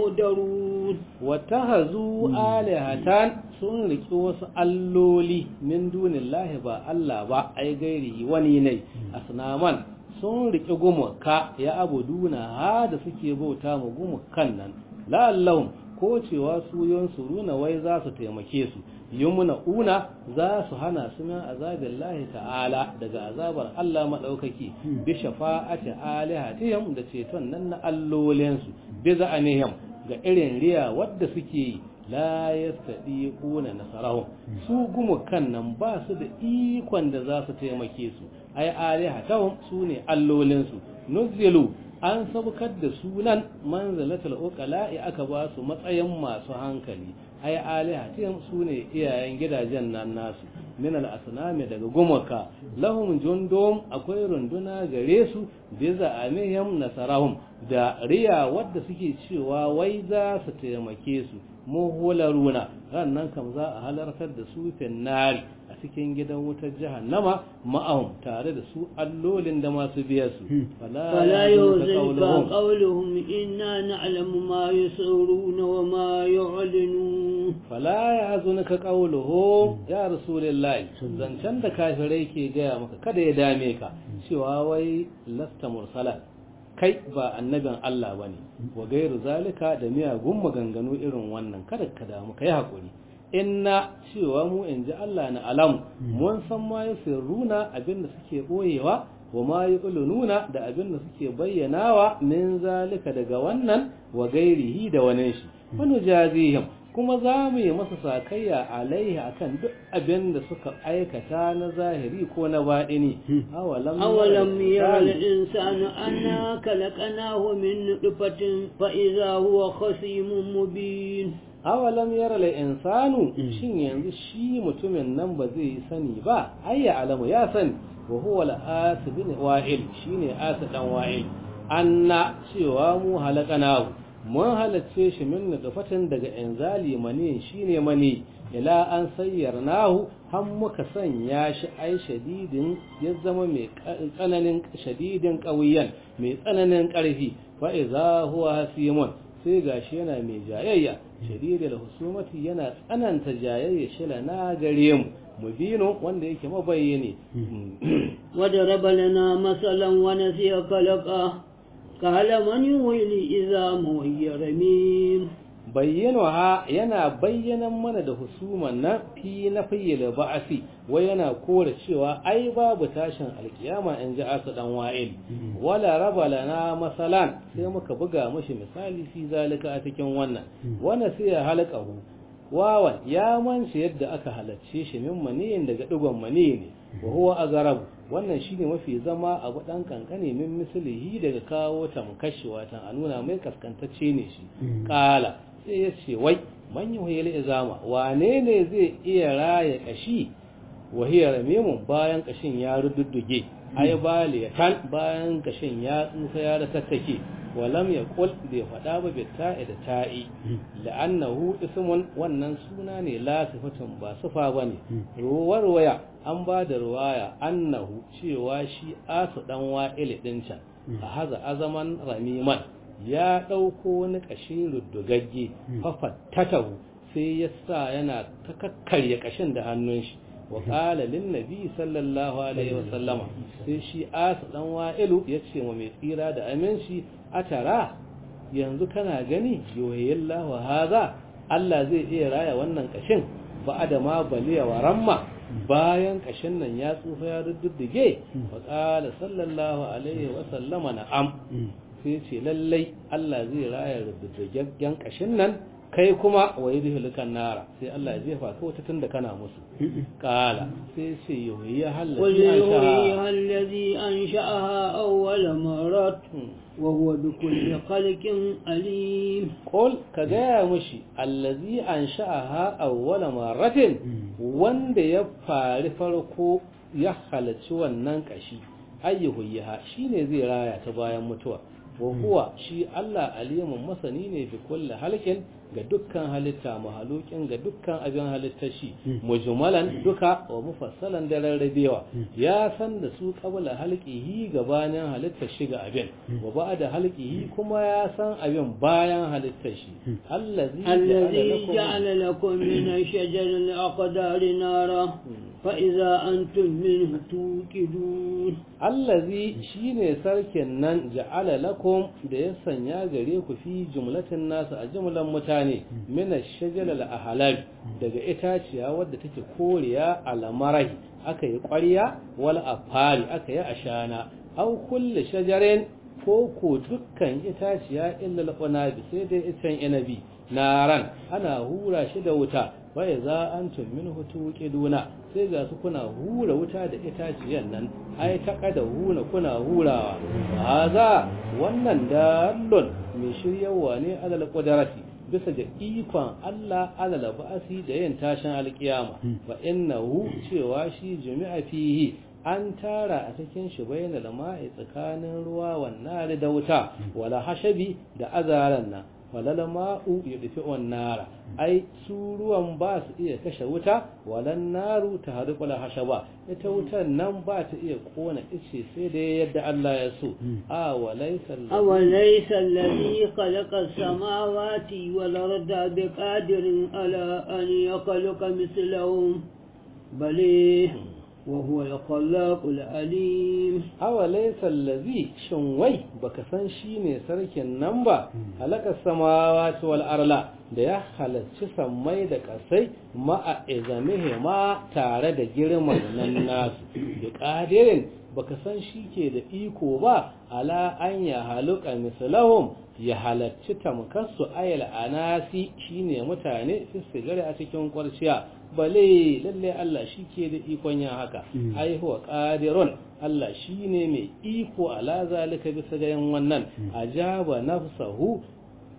مهدرون واتخذوا آلهة sun riki wasu alloli min dunillahi ba Allah ba ai gairi wani ne asnaman sun riki gumaka ya abuduna ha da suke bauta ma gumukan nan la'allahum ko cewa su yansuruna wai za su taimake su yumna una za su hana su min azabin lahi ta'ala daga azabar Allah maɗaukaki bi shafa'ati alihatihim da ceton nan na allolinsu bi za'anihim ga irin riya wadda suke yi la yastadiquna nasarahum su gumukan nan ba su da ikon da za su taimake su ai alihatahum su ne allolinsu nuzilu an sabukar da sunan manzalatul uqala'i aka ba su matsayin masu hankali ai alihatihim sune iyayen gidajen nan nasu min al-asnami daga gumaka lahum jundum akwai runduna gare su bi za'amihim nasarahum da riya wadda suke cewa wai za su taimake su muhularuna rannan kam za a halartar da su nari a cikin gidan wutar jahannama ma'ahum tare da su allolin da masu biya su fala yuzika qawluhum inna na'lamu ma yusirruna wa ma yu'linun fala yahzunka qawluhum ya rasulullahi zancen da kafirai ke gaya maka kada ya dame ka cewa wai lasta mursala kai ba annabin Allah bane wa gairu zalika da miyagun maganganu irin wannan kada ka damu kai hakuri inna cewa mu in ji Allah na alamu mun san ma ya sirruna abinda suke boyewa wa ma nuna da abinda suke bayyanawa min zalika daga wannan wa gairihi da wani shi wani jazihim kuma za mu yi masa sakayya alaihi akan duk abin da suka aikata na zahiri ko na baɗini awalam yara al-insanu anna khalaqnahu min nutfatin fa idha huwa khasimun mubin awalam yara la insanu shin yanzu shi mutumin nan ba zai yi sani ba ayya alamu ya sani wa huwa al-asib bin wa'il shine asa dan wa'il anna cewa mu halakanahu mun halacce shi min nutfatin daga inzali mani shine mani ila an sayyarnahu har muka sanya shi ai shadidin ya zama mai tsananin shadidin qawiyan mai tsananin karfi fa idza huwa hasimun sai gashi yana mai jayayya shadidul husumati yana tsananta jayayya shi na gare mu mubino wanda yake mabayyane وضرب لنا مثلا ونسي خلقه قال من يولي إذا وهي رميم bayyanawa yana bayyanan mana da husuman na fi na fayyala ba'asi wai yana kore cewa ai babu tashin alkiyama in ji asa dan wa'il wala raba lana masalan sai muka buga mashi misali fi zalika a cikin wannan wanda sai ya halakahu wawan ya manci yadda aka halacce shi min maniyin daga digon maniyi ne wa huwa azarabu wannan shine mafi zama abu dan kankane min mislihi daga kawo tamkashi watan a nuna mai kaskantacce ne shi kala sai ya ce wai man yuhyil izama wane ne zai iya raya kashi wa hiya ramimun bayan kashin ya rududduge ay bali kan bayan kashin ya tsufa ya ratattake walam yaqul bai fada ba bi ta'i da ta'i la'annahu ismun wannan suna ne la sifatun ba sifa bane ruwar waya an ba da ruwaya annahu cewa shi asu dan wa'il din can a haza azaman ramiman ya ɗauko wani ƙashi ruddugagge fafattatahu sai ya sa yana ta kakkarya ƙashin da hannun shi wa ƙala lin nabi sallallahu alaihi wasallama sai shi asu dan wa'ilu ya ce wa mai tsira da aminci a tara yanzu kana gani yoyillahu haza Allah zai iya raya wannan ƙashin ba da ma baliya wa ramma bayan ƙashin nan ya tsufa ya ruddige wa ƙala sallallahu alaihi wasallama na'am sai ce lallai Allah zai raya rubutaggen kashin nan kai kuma wa yi dihulukan nara sai Allah ya jefa ka wata tun da kana musu kala sai ce yoyi ya hallazi an sha'aha awwala marat wa huwa bi kulli khalqin alim qul ka gaya mushi allazi an sha'aha awwala maratin wanda ya fari farko ya halarci wannan kashi ayyuhu yaha shine zai raya ta bayan mutuwa wa huwa shi Allah alimun masani ne fi kulli halkin ga dukkan halitta mahalukin ga dukkan abin halittar shi mujmalan duka wa mufassalan da rarrabewa ya san da su qabla halqihi gabanin halittar shi ga abin wa ba'da halqihi kuma ya san abin bayan halittar shi allazi الذي جعل لكم من شجر الأقدار نارا فإذا أنتم منه توقدون allazi shine sarkin nan ja'ala lakum da ya sanya gare ku fi jumlatin nasu a jumlan mutane mina shajalal ahlab daga itaciya wadda take koriya alamarai aka yi ƙwarya wal afari aka yi ashana aw kulli shajarin ko ko dukkan itaciya illa al sai dai itan inabi naran ana hura shi da wuta bai za an min hutu duna sai ga su kuna hura wuta da itaciyan nan ai ta kada huna kuna hurawa haza wannan dallon mai shiryawa ne alal qudrati bisa ga ikon Allah alal ba'asi da yin tashin alkiyama fa innahu cewa shi jami'a fihi an tara a cikin shi bayan lama'i tsakanin ruwa wannan da wuta wala hashabi da azaran nan walal ma'u yudfi nara ai su ruwan ba su iya kashe wuta walan naru ta harqul hashaba ita wutan nan ba ta iya kona ice sai da yadda Allah ya so a walaysa awalaysa alladhi khalaqa as-samawati wal arda biqadirin ala an yakhluqa mithlahum bali وهو الخلاق العليم أوليس الذي شنوي بكسان شيني سركن نمبا هلك السماوات والأرض da ya halarci sammai da kasai ma'a izamihi ma tare da girman nan nasu da ƙadirin baka san shi ke da iko ba ala an ya haluka misalahum ya halarci tamkarsu ayal anasi shine mutane su sigari a cikin kwarciya bale lalle Allah shi ke da ikon yin haka ai huwa qadirun Allah shine mai iko ala zalika bisa ga yin wannan ajaba nafsahu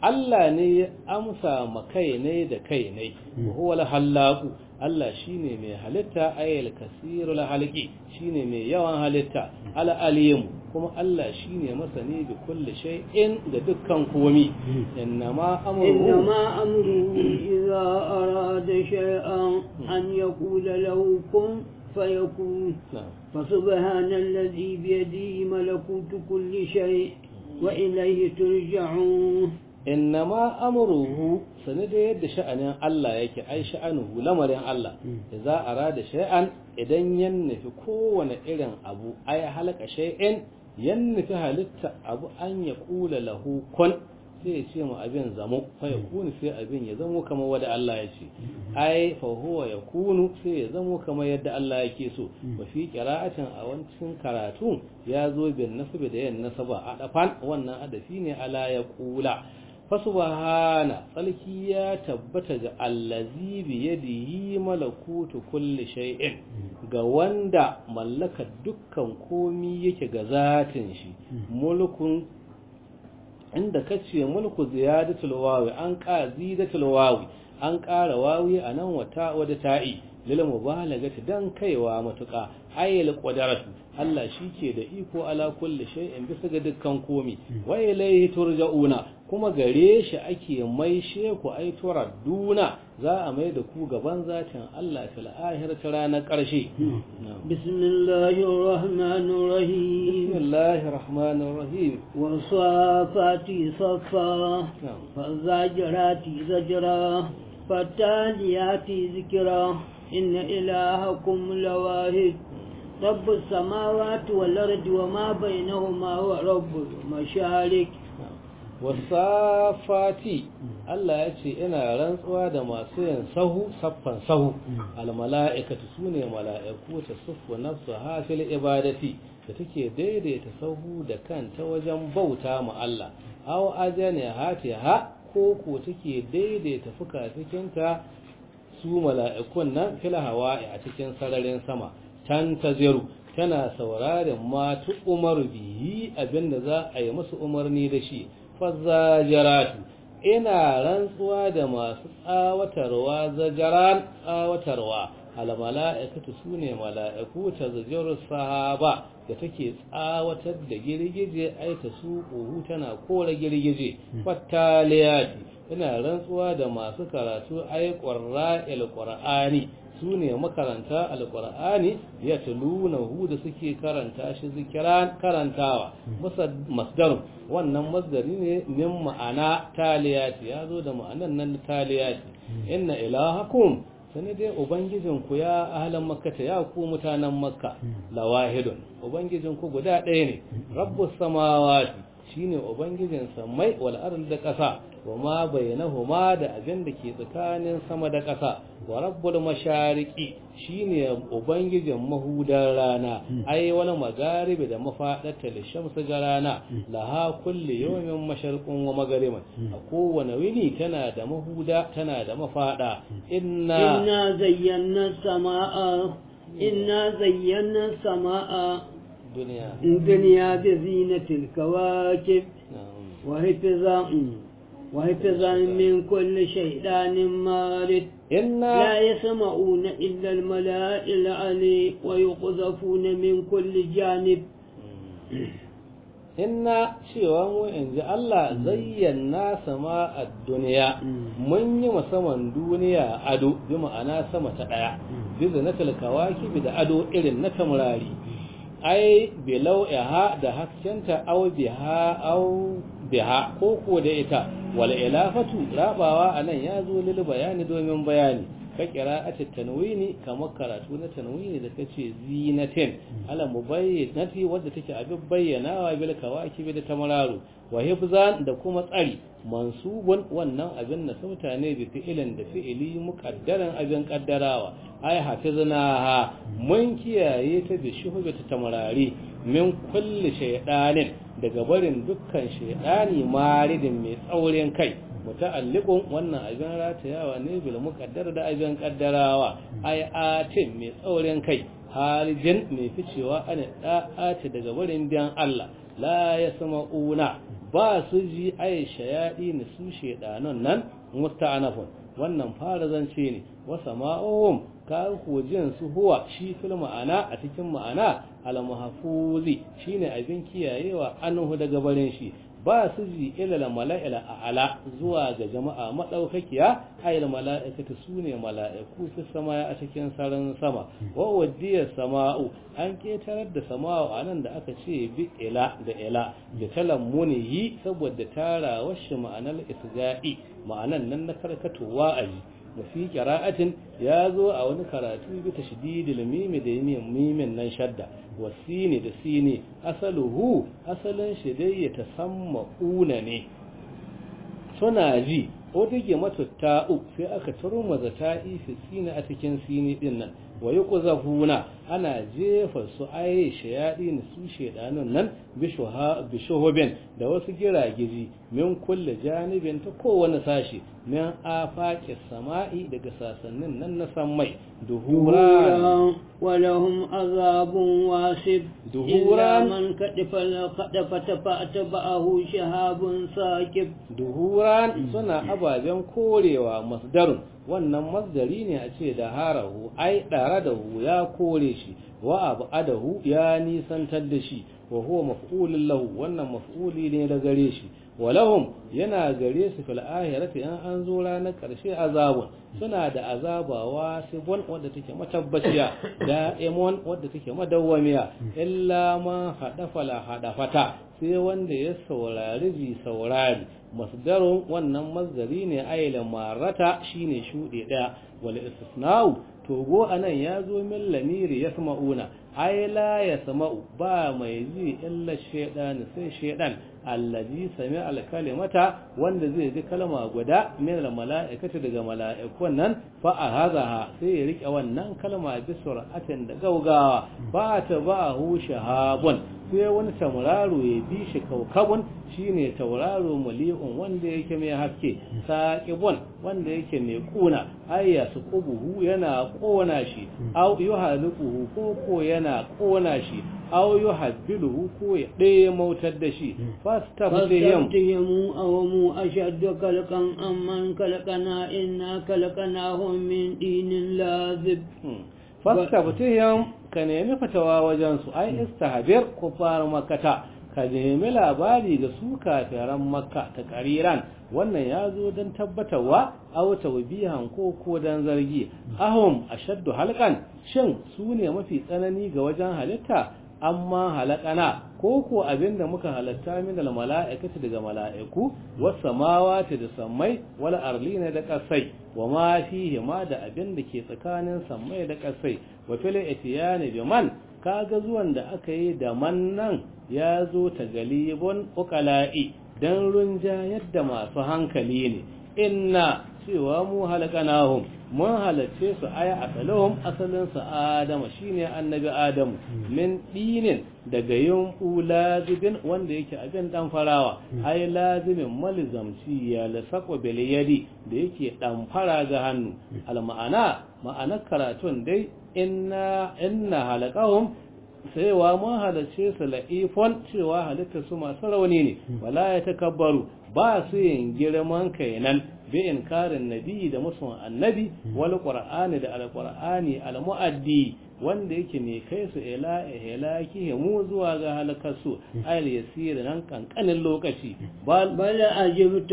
Allah ne ya amsa ma kai ne da kai ne huwa al-hallaqu Allah shine mai halitta ayyul kasirul halqi shine mai yawan halitta al-alim kuma Allah shine masani bi kulli shay'in da dukkan komi innama amruhu إنما أمره إذا أراد شيئا أن يقول له كن فيكون na'am فسبحان الذي بيده ملكوت كل شيء وإليه ترجعون innama amruhu sani da yadda sha'anin Allah yake ai sha'anuhu lamarin Allah da za a rada shay'an idan yan nufi kowane irin abu ai halaka shay'in yan nufi halitta abu an ya kula lahu kun sai ya ce mu abin zamo fa ya kunu sai abin ya zamo kamar wanda Allah ya ce ai fa huwa ya kunu sai ya zamo kamar yadda Allah yake so wa fi qira'atin a wancin karatu ya zo bin nasbi da yan nasaba a dafan wannan adafi ne ala ya kula fasubhana tsalki ya tabbata ga allazi bi yadihi malakutu kulli shay'in ga wanda mallaka dukkan komi yake ga zatin shi mulkun inda kace mulku ziyadatul wawi an ka zidatul wawi an ƙara wawi anan wata wada ta'i lil mubalagati dan kaiwa matuƙa ayyul qadaratu Allah shike da iko ala kulli shay'in bisa ga dukkan komi wa ilayhi turja'una kuma gare shi ake maishe ku ai duna za a mai da ku gaban zatin Allah fil akhirati ranar ƙarshe بسم الله الرحمن الرحيم bismillahir rahmanir rahim والصافات صفا na'am فالزاجرات زجرا فالتاليات ذكرا إن إلهكم لواحد رب السماوات والأرض وما بينهما ورب المشارق wasafati Allah ya ce ina rantsuwa da masu yin sahu saffan sahu almala'ikatu sune mala'iku ta suffu nafsu hafil ibadati da take daidaita sahu da kanta wajen bauta ma Allah aw ajani hatiha ko ko take daidaita fuka-fukinta su mala'ikun nan fil hawa'i a cikin sararin sama tan taziru tana sauraron ma tu umar bihi abinda za a yi musu umarni da shi fazzajaratu ina rantsuwa da masu tsawatarwa zajaran tsawatarwa al mala'ikatu sune mala'iku ta zajarus sahaba da take tsawatar da girgije ai ta su tana kore girgije fattaliyati ina rantsuwa da masu karatu ai qurra'il qur'ani su ne makaranta alkur'ani ya tuluna hu da suke karanta shi zikiran karantawa masdarun wannan masdari ne min ma'ana taliyati ya zo da ma'anan nan taliyati inna ilahakum sani dai ubangijinku ya ahlan makkata ya ku mutanen makka lawahidun ubangijinku guda ɗaya ne rabbus samawati shine ubangijin samai wal ardi da ƙasa wa ma bainahuma da abin da ke tsakanin sama da ƙasa wa rabbul mashariqi shine ubangijin mahudar rana ai wani magaribi da mafadarta da shamsu ga rana laha kulli yawmin masharqun wa maghariban a kowane wini tana da mahuda tana da mafada inna إنا زينا السماء إنا زينا السماء duniya الدنيا بزينة الكواكب na'am وحفظا وحفظا من كل شيطان مارد inna لا يسمعون إلا الملاء العلي ويقذفون من كل جانب inna cewa mu in ji Allah zayyana sama a duniya mun yi saman duniya ado bi ma'ana sama ta ɗaya bi zinatul kawaki da ado irin na tamurari ai bilau ha da haskenta au biha au biha ko ko da ita wal ilafatu rabawa anan ya zo lil bayani domin bayani ka qira'atit tanwini kamar karatu na tanwini da kace zinatin ala mubayyinati wadda take abin bayyanawa bil kawakibi da tamararu wa hifzan da kuma tsari mansubun wannan abin na sauta ne bi fi'ilin da fi'ili muqaddaran abin kaddarawa ai hafiznaha mun kiyaye ta bi shuhbata tamarari min kulli shaydanin daga barin dukkan shaydani maridin mai tsaurin kai muta'alliqun wannan abin ratayawa ne bil muqaddar da abin kaddarawa ai atin mai tsaurin kai harijin mai ficewa ana da'ati daga barin biyan Allah la yasma'una ba su ji ai shayadi ne su shedanan nan musta'anafun wannan fara zance ne wa sama'uhum ka jin su huwa shi fil ma'ana a cikin ma'ana al mahfuzi shine abin kiyayewa anhu daga barin shi ba su ji ilal mala'ila a ala zuwa ga jama'a madaukakiya ayil mala'ikatu sune mala'iku fi sama a cikin saran sama wa wadiya sama'u an ketarar da sama'u anan da aka ce bi ila da ila da talammunihi saboda tara washi ma'anar isga'i ma'anan nan na karkatowa aji وفي قراءة يازو أو نكراتو بتشديد الميم دي ميم نن شدة والسين دي سيني أصله أصلا شدي يتسمعون ني سناجي otage mata ta'u sai aka taro maza ta'i fi sini a cikin sini din nan wa yuqzafuna ana jefa su aye shayadi ne su shedanun nan bishuhubin da wasu giragiji min kulle janibin ta kowane sashi min afaqis sama'i daga sasannin nan na sammai duhuran ولهم عذاب واسب دهورا إلا من كدف كدف فأتبعه شهاب ساكب duhuran suna ababen korewa masdarun wannan masdari ne a ce da harahu ai ɗara da hu ya kore shi wa abu adahu ya nisantar da shi wa huwa maf'ulun lahu wannan maf'uli ne da gare shi wa lahum yana gare su fil ahirati in an zo ranar karshe azabun suna da azaba wasibun wadda take matabbaciya da'imon wadda take madawwamiya illa ma hadafa la hadafata sai wanda ya saurari ji saurari masdarun wannan masdari ne aila marata shine shuɗe ɗaya wal istisna'u togo anan ya zo min lamiri yasma'una ai la yasma'u ba mai ji illa shaydan sai shaydan allazi sami alkalimata wanda zai ji kalma guda min mala'ikati daga mala'ikun nan fa ahazaha sai ya rike wannan kalma bi sur'atin da gaugawa ba ta ba hu shahabun sai wani tauraro ya bi shi kaukabun shine tauraro mali'un wanda yake mai haske saqibun wanda yake mai kuna ayya su qubuhu yana kona shi aw yuhaliquhu ko ko yana kona shi aw yuhabbiluhu ko ya ɗaya mautar da shi fastaftihim فاستفتهم أوم أشد خلقا أمن خلقنا إنا خلقناهم من دين لاذب fastaftihim ka nemi fatawa wajen su ai istahbir kufar makkata ka nemi labari ga su kafiran makka ta kariran wannan ya zo don tabbatarwa aw tawbihan ko ko dan zargi ahum ashaddu halqan shin su ne mafi tsanani ga wajen halitta amma halakana ko ko abinda muka halatta min al mala'ikati daga mala'iku was samawati da sammai wal arlina da kasai wa ma fihi ma da abinda ke tsakanin sammai da kasai wa fil itiyani bi man kaga zuwan da aka yi da man nan ya zo ta galibun uqala'i dan runja yadda masu hankali ne inna cewa mu halakanahum mun halarce su aya asalahum asalin su adama shine annabi adamu min dinin daga yunfu lazibin wanda yake abin dan farawa ai lazimin malizamci ya lasaqwa bil yadi da yake dan fara ga hannu al ma'ana ma'anar karatun dai inna inna halaqahum sai wa mun halarce su la'ifon cewa halitta su masu rauni ne wala ya takabbaru ba su yin girman kainan bi inkarin nabi da musun annabi wal qur'ani da alqur'ani almuaddi wanda yake ne kai su ila ihlaki mu zuwa ga halakarsu ayal yasir nan kankanin lokaci bal بل أجبت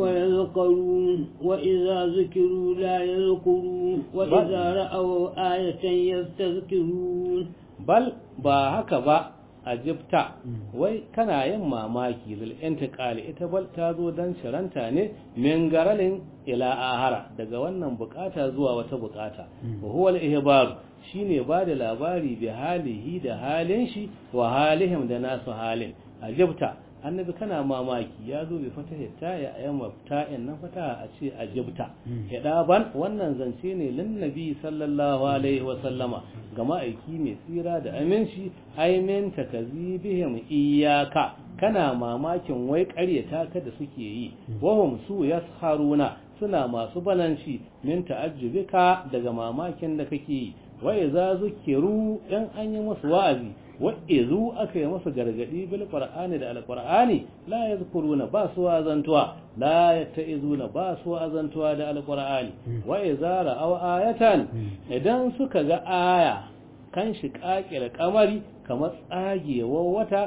ويذكرون وإذا ذكروا لا يذكرون وإذا رأوا آية يستذكرون bal ba haka ba ajibta wai kana yin mamaki lil intiqali ita bal ta zo dan shiranta ne min garalin ila ahara daga wannan bukata zuwa wata bukata wa huwa al ihbar shine ba da labari bi halihi da halin shi wa halihim da nasu halin ajibta annabi kana mamaki ya zo bi fatahi ta ya ayyama ta'in nan fata a ce ajibta ban wannan zance ne lin nabi sallallahu alaihi wa sallama ga ma'aiki mai tsira da aminci aimin takazibihim iyaka kana mamakin wai ƙaryata ka da suke yi wahum su yasharuna suna masu bananci min ta'ajjubika daga mamakin da kake yi wa idza zukiru in an yi musu wa'azi wa izu aka yi masa gargadi bil qur'ani da alqur'ani la yazkuruna ba su wazantuwa la yattaizuna ba su wazantuwa da alqur'ani wa idza ra'aw ayatan idan suka ga aya kan shi kakira kamari kamar tsagewar wata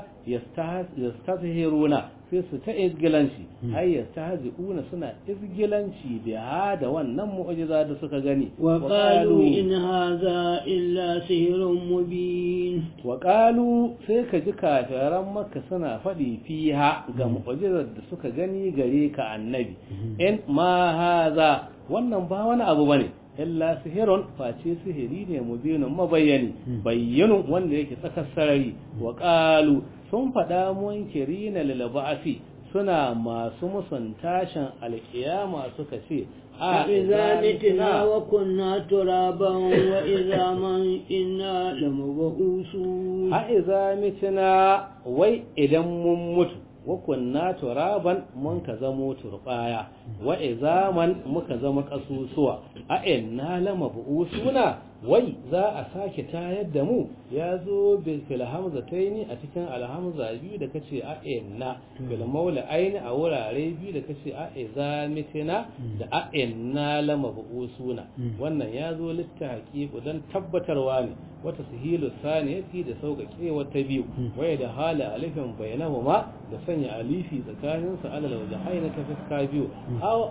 yastahiruna sai su ta izgilanci ai yastahzi'una suna izgilanci da da wannan mu'jiza da suka gani wa qalu in hadha illa sihrun mubin wa qalu sai ka ji kafiran makka suna faɗi fiha ga mu'jizar da suka gani gare ka annabi in ma hadha wannan ba wani abu bane illa sihirun face sihiri ne mubinun mabayyani bayyanun wanda yake tsakar sarari wa qalu sun faɗa munkirina lil ba'si suna masu musun tashin alkiyama suka ce a idza mitna wa kunna turaban wa idza man inna lamubusu a idza mitna wai idan mun mutu wa kunna turaban mun ka zamo turbaya wa izaman muka zama kasusuwa a inna lama bu'usuna wai za a sake tayar da mu ya zo fil hamzataini a cikin alhamza biyu da kace a inna fil maula aini a wurare biyu da kace a izamitina da a inna lama bu'usuna wannan ya zo littahaqiqu dan tabbatarwa ne wata sahilu saniyati da sauƙaƙe wata biyu waya da hala alifin bainahuma da sanya alifi tsakanin su alal wajhaina ta fuska biyu aw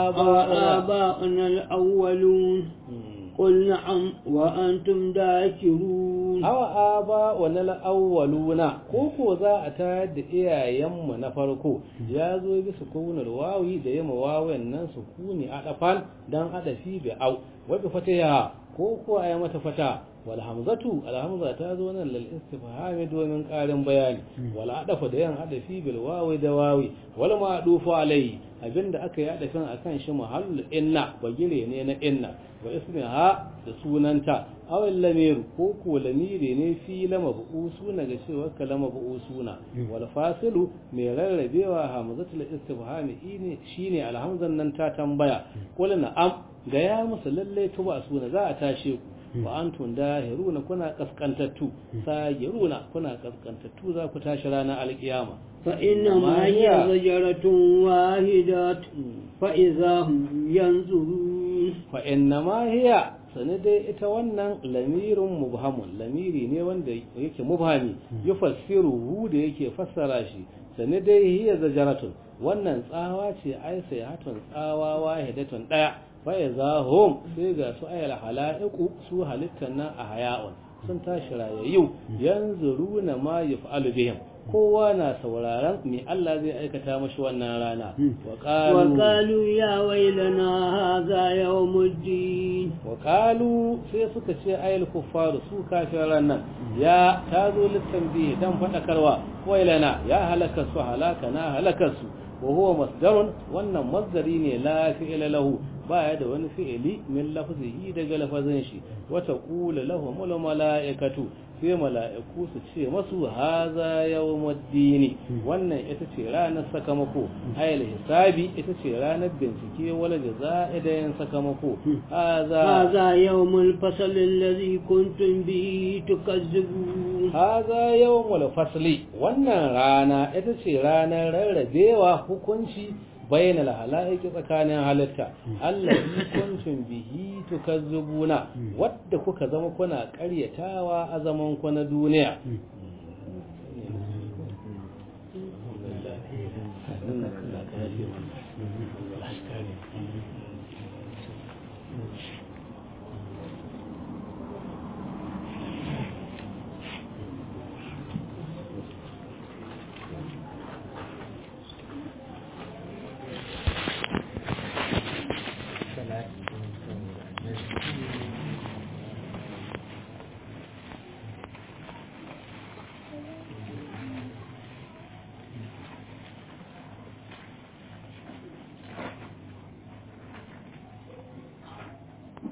aba'una al-awwalun قل نعم وأنتم داكرون أو آباؤنا الأولون كوكو ذا أتاد إيا يم نفركو يا زوي بسكون الواوي دا يم واوي الناس سكوني أدفان دان أدفي بأو وبفتيها كوكو أيام تفتا والهمزة الهمزة تازونا للاستفهام دومن قارن بياني ولا أدف ديان أدفي بالواوي دواوي ولا ما أدوف عليه abinda aka yi adafin akan shi mahallul inna bagire ne na inna wa ismiha da sunanta awal lamiru ko ko lamiri ne fi lama suna ga cewa kalama suna wal fasilu mai rarrabewa hamzatul istifhami ne shine alhamzan nan ta tambaya qul na'am ga ya musu lalle tuba suna za a tashe ku wa antum dahiruna kuna kaskantattu sagiruna kuna kaskantattu za ku tashi ranar alkiyama فإنما هي زجرة واحدة فإذا هم ينظرون فإنما هي sanadai ita wannan lamirin mubhamun lamiri ne wanda yake mubhami yufassiruhu da yake fassara shi sanadai hiya zajaratun wannan tsawa ce ai sai hatun tsawa wahidatun daya fa iza hum sai ga su ayal halaiqu su halittan nan a haya'un sun tashi rayayyu yanzuruna ma yaf'alu bihim kowa na sauraron me Allah zai aikata mashi wannan rana wa qalu ya wailana hadha yawmuddin wa qalu sai suka ce ayil kuffaru su kafiran nan ya tazo littanbi dan fadakarwa wailana ya halaka su halaka na halaka su wa huwa masdarun wannan masdari ne la fi'ila lahu baya da wani fi'ili min lafzihi daga lafazin shi wa taqulu lahum malaikatu sai mala'iku su ce masu haza yawmuddini wannan ita ce ranar sakamako ayal hisabi ita ce ranar bincike wala jaza'i da yin sakamako haza هذا يوم الفصل الذي كنتم به تكذبون haza yawmul fasli wannan rana ita ce ranar rarrabewa hukunci bayan alhalaiki tsakanin halitta allazi kuntum bihi tukazzibuna wadda kuka zama kuna ƙaryatawa a zaman ku na duniya